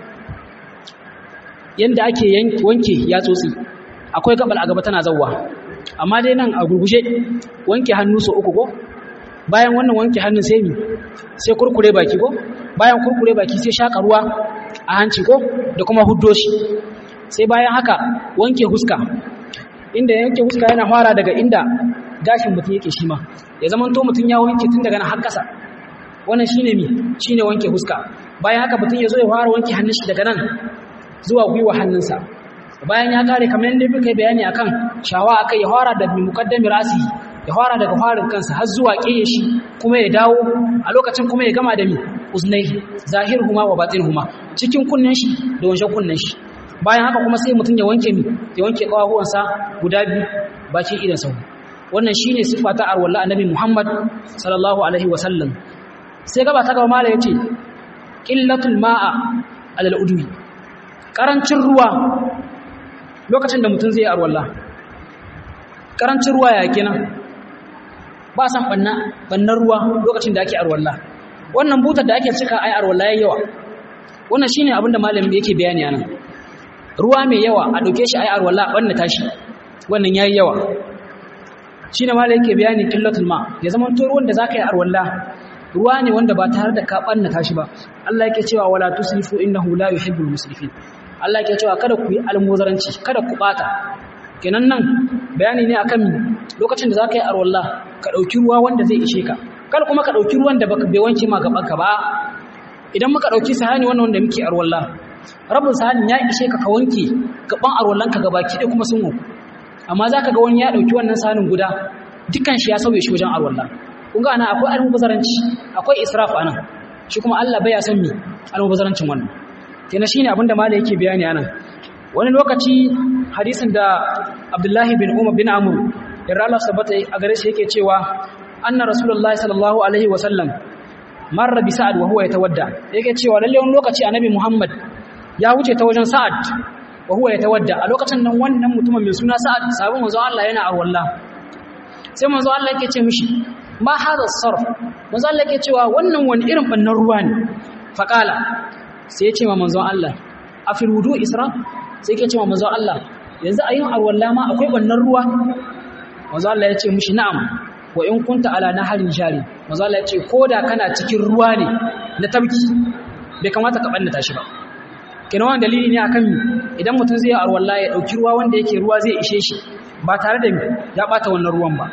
yanda ake wanke yatsotsi akwai gabal a gaba tana zawwa amma dai nan a gurguje wanke hannu so uku ko bayan wannan wanke hannun sai mi sai kurkure baki ko bayan kurkure baki sai shaka ruwa a hanci ko da kuma huddo shi sai bayan haka wanke huska inda yanke huska yana fara daga inda gashin mutum yake shi ma ya zama to mutum ya wanke tun daga nan har kasa wannan shine mi shine wanke huska bayan haka mutum ya zo ya fara wanke hannun shi daga nan zuwa gwiwa hannunsa bayan ya kare kamar yadda muka yi bayani akan shawa akai ya fara da muqaddami rasi ya fara daga farin kansa har zuwa kiye shi kuma ya dawo a lokacin kuma ya gama da mi uznai zahirhuma wa batinhuma cikin kunnen shi da wajen kunnen shi bayan haka kuma sai mutum ya wanke mi ya wanke kawahuwansa guda biyu bakin idan sau wannan shine sifa ta arwalla annabi Muhammad sallallahu alaihi wa sallam sai gaba ta gaba mala yace qillatul ma'a alal udwi karancin ruwa lokacin da mutum zai yi arwalla karancin ruwa ya kenan ba san banna bannan ruwa lokacin da ake arwalla wannan butar da ake cika ai arwalla yayi yawa wannan shine abin da malamin yake bayani anan ruwa mai yawa a dauke shi ai arwalla banna tashi wannan yayi yawa shine malamin yake bayani killatul ma ya zaman to ruwan da zaka yi arwalla ruwa ne wanda ba tare da ka banna tashi ba Allah yake cewa wala tusrifu innahu la yuhibbul musrifin Allah yake cewa kada ku yi almuzaranci kada ku bata kenan nan bayani ne akan lokacin da zaka yi arwalla ka dauki ruwa wanda zai ishe ka kada kuma ka dauki ruwan da baka bai wanke ma gaban ka ba idan muka dauki sahani wannan wanda muke arwalla rabin sahani ya ishe ka ka wanke gaban arwallan ka gabaki da kuma sun wanku amma zaka ga wani ya dauki wannan sahanin guda dukan shi ya sauye shi wajen arwalla kun ga ana akwai almubazaranci akwai israf anan shi kuma Allah bai ya san me almubazarancin wannan kenan shine abinda malai yake bayani anan wani lokaci hadisin da Abdullahi bin Umar bin Amr yarda Allah sabata a gare shi yake cewa anna rasulullahi sallallahu alaihi wa sallam marra bi sa'ad wa huwa yatawadda yake cewa lalle wani lokaci annabi Muhammad ya wuce ta wajen sa'ad wa huwa yatawadda a lokacin nan wannan mutumin mai suna sa'ad sabon manzo Allah yana arwalla sai manzo Allah yake ce mishi ma hada sarf manzo Allah yake cewa wannan wani irin bannan ruwa ne faqala sai ya ce ma manzo Allah a fil wudu isra sai yake ce ma manzo Allah yanzu a yin arwalla ma akwai bannan ruwa manzo Allah ya ce mishi na'am wa in kunta ala naharin jari manzo Allah ya ce koda kana cikin ruwa ne na tabki bai kamata ka bannata shi ba kina wannan dalili ne akan idan mutum zai arwalla ya dauki ruwa wanda yake ruwa zai ishe shi ba tare da ya bata wannan ruwan ba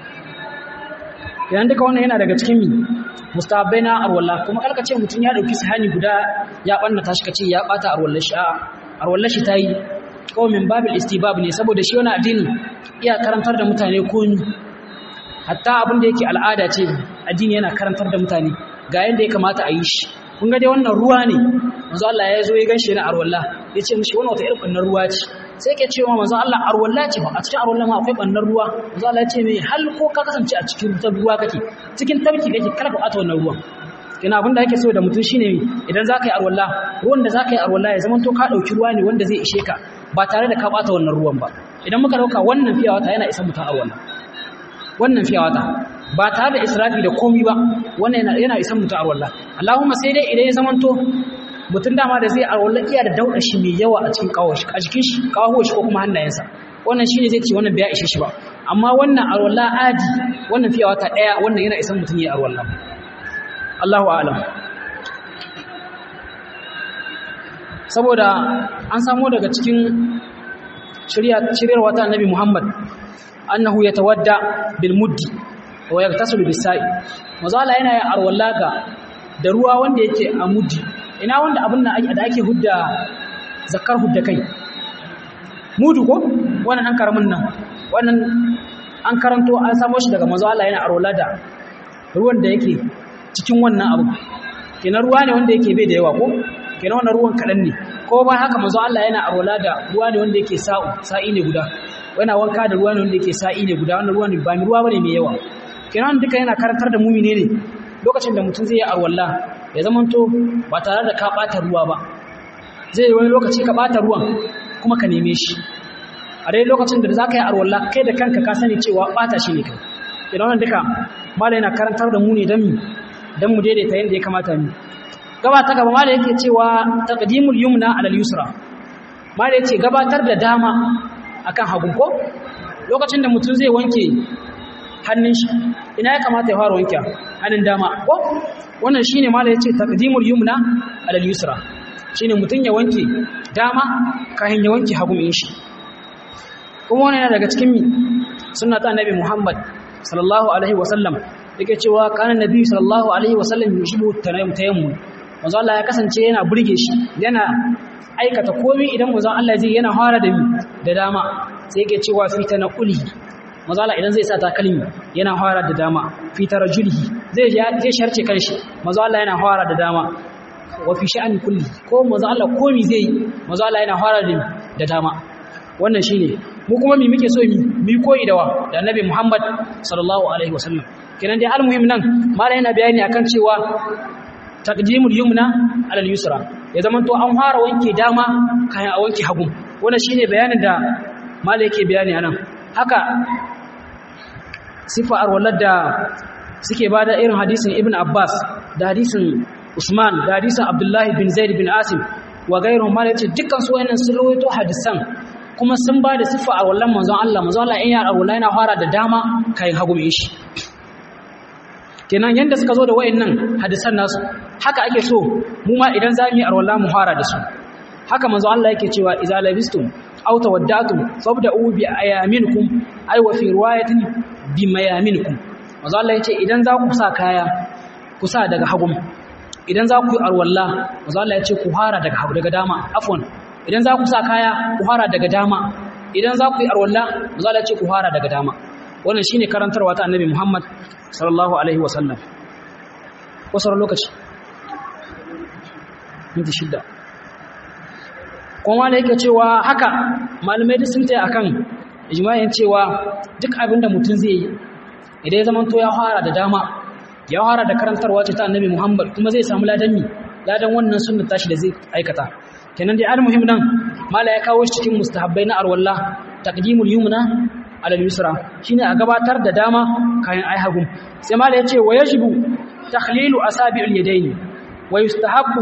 kenan duka wannan yana daga cikin mi mustahabbai na arwalla kuma kalka ce mutum ya dauki sahani guda ya bannata shi kace ya bata arwallar shi a arwallar shi tayi kawai min babil istibab ne saboda shi wani addini iya karantar da mutane komi hatta abin da yake al'ada ce addini yana karantar da mutane ga yadda ya kamata a yi shi kun ga dai wannan ruwa ne manzo Allah ya zo ya ganshi na arwalla ya ce mishi wannan wata irin bannar ruwa ce sai yake cewa manzo Allah arwalla ce ba a cikin arwalla ma akwai bannar ruwa manzo Allah ya ce mai hal ko ka kasance a cikin ruwa kake cikin tabki kake kar ka bata wannan ruwan kina abin da ake so da mutum shine idan zaka yi arwalla ruwan da zaka yi arwalla ya zama to ka dauki ruwa ne wanda zai ishe ka ba tare da ka bata wannan ruwan ba idan muka dauka wannan fiya wata yana isa mutum arwalla wannan fiya wata ba tare da israfi da komi ba wannan yana yana isa mutum arwalla Allahumma sai dai idan ya zama to mutum dama da zai arwalla iya da dauda shi mai yawa a cikin kawo shi a jikin shi kawo shi ko kuma hannayensa wannan shine zai ce wannan bai ishe shi ba amma wannan arwalla adi wannan fiya wata daya wannan yana isa mutum ya arwalla Allahu a'lam saboda an samu daga cikin shiryarwa ta annabi Muhammad annahu yatawadda bil muddi wa yaktasilu bis sa'i mazala yana yin arwallaga da ruwa wanda yake a muddi ina wanda abin da ake hudda zakar hudda kai mudu ko wannan an karamin nan wannan an karanto an samo shi daga manzo Allah yana arola da ruwan da yake cikin wannan abu kenan ruwa ne wanda yake bai da yawa ko kenan wannan ruwan kadan ne ko ba haka manzo Allah yana arola da ruwa ne wanda yake sa'u sa'i ne guda yana wanka da ruwa ne wanda yake sa'i ne guda wannan ruwa ne ba mai ruwa bane mai yawa kenan duka yana karantar da mumine ne lokacin da mutum zai yi arwalla ya zamanto ba tare da ka bata ruwa ba zai yi wani lokaci ka bata ruwan kuma ka neme shi a dai lokacin da za ka yi arwalla kai da kanka ka sani cewa bata shi ne kai idan wannan duka mala yana karantar da mu ne don mu don mu daidaita yadda ya kamata mu gaba ta gaba mala yake cewa taqdimul yumna alal yusra mala yace gabatar da dama akan hagu ko lokacin da mutum zai wanke hannun shi ina ya kamata ya fara wanke hannun dama ko wannan shine mala yace taqdimul yumna alal yusra shine mutum ya wanke dama kafin ya wanke hagu min shi kuma wannan yana daga cikin mi sunna ta annabi Muhammad sallallahu alaihi wasallam yake cewa kana nabi sallallahu alaihi wasallam yushibu tayammum manzo Allah ya kasance yana burge shi yana aikata komai idan manzo Allah zai yana fara da mi da dama sai yake cewa fi tanquli manzo Allah idan zai sa takalmi yana fara da dama fi tarjulihi zai zai sharce kanshi manzo Allah yana fara da dama wa fi sha'ani kulli ko manzo Allah komai zai manzo Allah yana fara da da dama wannan shine mu kuma mi muke so mi mi koyi da wa da annabi Muhammad sallallahu alaihi wasallam kenan dai almuhim nan mala yana bayani akan cewa taqdimul yumna ala al-yusra ya zaman to an fara wanke dama kayan a wanke hagu wannan shine bayanin da mala yake bayani anan haka sifa arwalar da suke bada irin hadisin ibn abbas da hadisin usman da hadisin abdullahi bin zaid bin asim wa gairu mala yace dukkan su wayannan sun rawaito hadisan kuma sun ba da siffa a wallan manzon Allah manzon Allah in ya arwala yana fara da dama kayan hagu mai shi kenan yanda suka zo da wayannan hadisan nasu haka ake so mu ma idan zamu yi arwala mu fara da su haka manzon Allah yake cewa idza labistum aw tawaddatum fabda'u bi ayaminkum ay wa fi riwayatin bi mayaminkum manzon Allah yace idan za ku sa kaya ku sa daga hagu idan za ku yi arwala manzon Allah yace ku fara daga hagu daga dama afwan idan za ku sa kaya ku fara daga dama idan za ku yi arwalla za a ce ku fara daga dama wannan shine karantarwa ta annabi Muhammad sallallahu alaihi wasallam wasu lokaci minti shidda kuma da yake cewa haka malamai duk sun taya akan ijma'in cewa duk abin da mutum zai yi idan ya zamanto ya fara da dama ya fara da karantarwa ta annabi Muhammad kuma zai samu ladan mi ladan wannan sunnar tashi da zai aikata kenan dai almuhim nan mala ya kawo shi cikin mustahabbai na arwalla taqdimul yumna ala al-yusra shine a gabatar da dama kayan ai hagu sai mala ya ce wa yajibu takhlilu asabi'il yadayn wa yustahabbu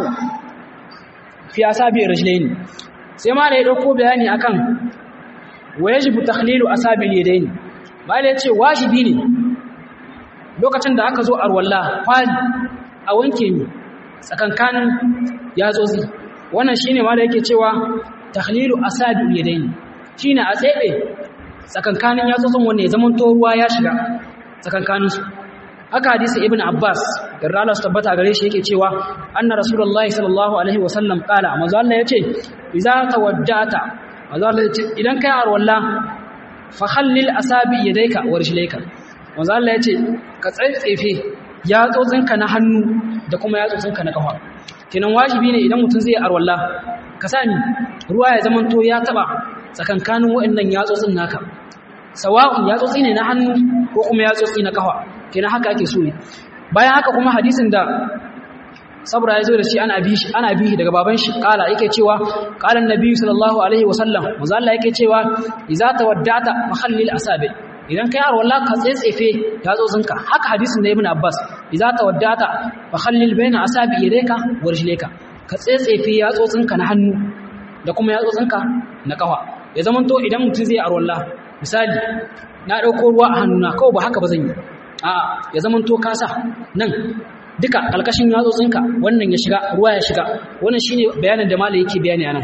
fi asabi'ir rijlayn sai mala ya dauko bayani akan wa yajibu takhlilu asabi'il yadayn mala ya ce wajibi ne lokacin da aka zo arwalla kwali a wanke ni tsakankanin yatsotsi wannan shine ma da yake cewa takhlilu asabi yadayn shine a tsebe tsakankanin yatsotsin wanne zaman to ruwa ya shiga tsakankanin su haka hadisi ibn abbas yarda Allah su tabbata gare shi yake cewa anna rasulullahi sallallahu alaihi wasallam qala manzo Allah yace idza tawaddata manzo Allah yace idan kai arwalla fa khallil asabi yadayka wa rijlayka manzo Allah yace ka tsaitsefe yatsotsinka na hannu da kuma yatsotsinka na kafa kenan wajibi ne idan mutum zai arwalla ka sani ruwa ya zamanto ya taba tsakankanin waɗannan yatsotsin naka sawa'un yatsotsi ne na hannu ko kuma yatsotsi na kafa kenan haka ake so ne bayan haka kuma hadisin da sabra ya zo da shi ana bi shi ana bi daga baban shi kala yake cewa qala annabi sallallahu alaihi wasallam manzo Allah yake cewa idza tawaddata mahallil asabi idan kai arwalla ka tsetsefe yatsotsinka haka hadisin da ibn abbas idza tawaddata fa khallil baina asabi yadayka wa rijlayka ka tsetsefe yatsotsinka na hannu da kuma yatsotsinka na kafa ya zaman to idan mutum zai arwalla misali na dauko ruwa a hannuna kawai ba haka ba zan yi a ya zaman to kasa nan duka alkashin yatsotsinka wannan ya shiga ruwa ya shiga wannan shine bayanin da malai yake bayani anan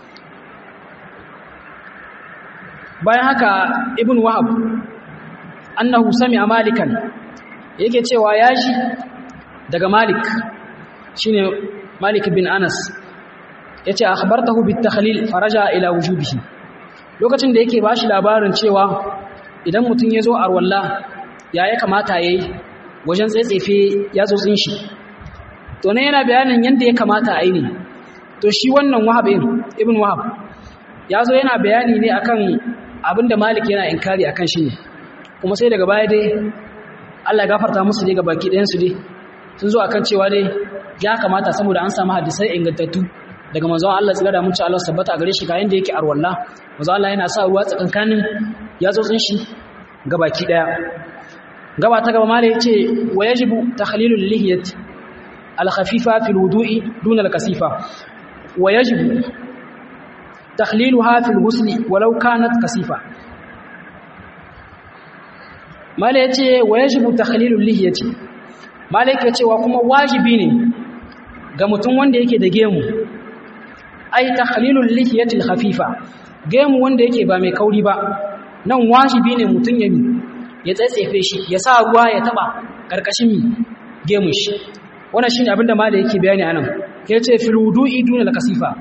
bayan haka ibn wahab annahu sami'a malikan yake cewa ya ji daga malik shine malik bin anas yace akhbartahu bit takhlil faraja ila wujubihi lokacin da yake bashi labarin cewa idan mutum ya zo arwalla ya ya kamata ya yi wajen tsaitsefe yatsotsin shi to ne yana bayanin yadda ya kamata a yi ne to shi wannan wahab ibn wahab ya zo yana bayani ne akan abinda malik yana inkari akan shi ne kuma sai daga baya dai Allah ya gafarta musu dai ga baki ɗayansu dai sun zo akan cewa dai ya kamata saboda an samu hadisai ingantattu daga manzon Allah tsira da mutunci Allah sabbata gare shi ga yanda yake arwalla manzon Allah yana sa ruwa tsakankanin yatsotsin shi ga baki ɗaya gaba ta gaba mala yace wa yajibu takhlilul lihiyat al khafifa fil wudu'i duna al kasifa wa yajibu takhliluha fil ghusli walau kanat kasifa mala yace wa yajibu takhlilul lihiyati mala yake cewa kuma wajibi ne ga mutum wanda yake da gemu ai takhlilul lihiyati al khafifa gemu wanda yake ba mai kauri ba nan wajibi ne mutum ya mi ya tsaitsefe shi ya sa ruwa ya taba karkashin mi gemun shi wannan shine abinda mala yake bayani anan yace fil wudu'i duna al kasifa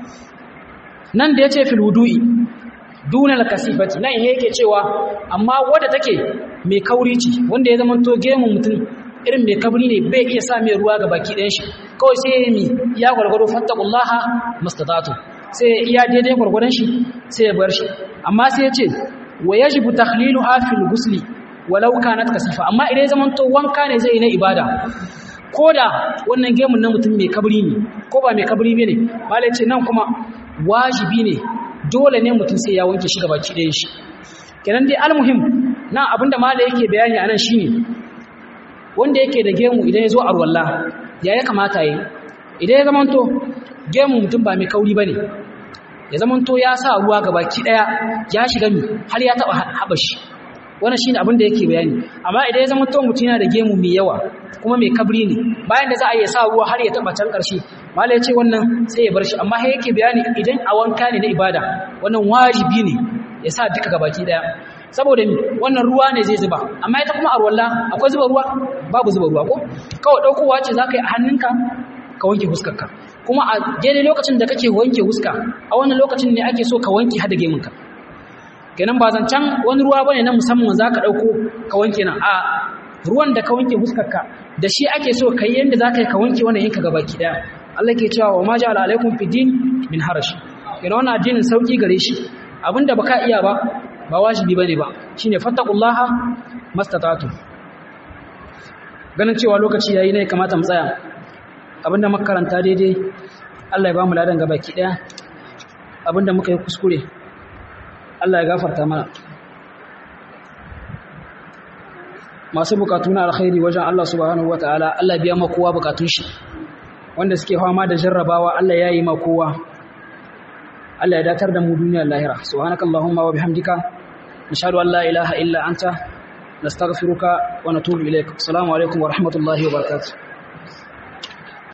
nan da yace fil wudu'i duna al kasifati nan yake cewa amma wanda take mai kauri ce wanda ya zama to gemun mutum irin mai kabri ne bai iya sa mai ruwa ga baki ɗayan shi kawai sai ya mi ya gwargwado fattaqullaha mastata'tu sai iya daidai gwargwadon shi sai ya bar shi amma sai ya ce wa yajibu takhliluha fil ghusli walau kanat kasifa amma idan zaman to wanka ne zai yi na ibada koda wannan gemun na mutum mai kabri ne ko ba mai kabri ne malai ce nan kuma wajibi ne dole ne mutum sai ya wanke shi gabaki ɗayan shi kenan dai almuhim nan abinda malai yake bayani anan shine wanda yake da gemu idan ya zo a ruwalla ya ya kamata yi idan ya zamanto gemu mutum ba mai kauri ba ne ya zamanto ya sa ruwa ga baki ɗaya ya shiga mi har ya taɓa haɓashi wannan shi ne abin da yake bayani amma idan ya zamanto mutum yana da gemu mai yawa kuma mai kabri ne bayan da za a iya sa ruwa har ya taɓa can ƙarshe mala ya ce wannan sai ya bar shi amma sai yake bayani idan a wanka ne na ibada wannan wajibi ne ya sa duka gabaki ɗaya saboda mi wannan ruwa ne zai zuba amma ita kuma arwalla akwai zuba ruwa babu zuba ruwa ko kawai daukowa ce zaka yi a hannunka ka wanke huskarka kuma a daidai lokacin da kake wanke huska a wannan lokacin ne ake so ka wanke hada gemunka kenan ba zancan wani ruwa bane na musamman zaka dauko ka wanke nan a ruwan da ka wanke huskarka da shi ake so kai yanda zaka yi ka wanke wannan yanka gabaki daya Allah ke cewa wa ma ja'ala alaikum fi din min harash kenan wannan addinin sauki gare shi abinda baka iya ba ba wajibi bane ba shine fattaqullaha mastata'tu ganin cewa lokaci yayi ne kamata mu tsaya abinda muka karanta daidai Allah ya ba mu ladan gabaki daya abinda muka yi kuskure Allah ya gafarta mana masu bukatu na alkhairi wajen Allah subhanahu wataala Allah biya ma kowa bukatun shi wanda suke fama da jarrabawa Allah ya yi ma kowa Allah ya datar da mu duniyar lahira subhanakallahumma wa bihamdika nashhadu an la ilaha illa anta nastaghfiruka wa natubu ilaik assalamu alaikum wa rahmatullahi wa barakatuh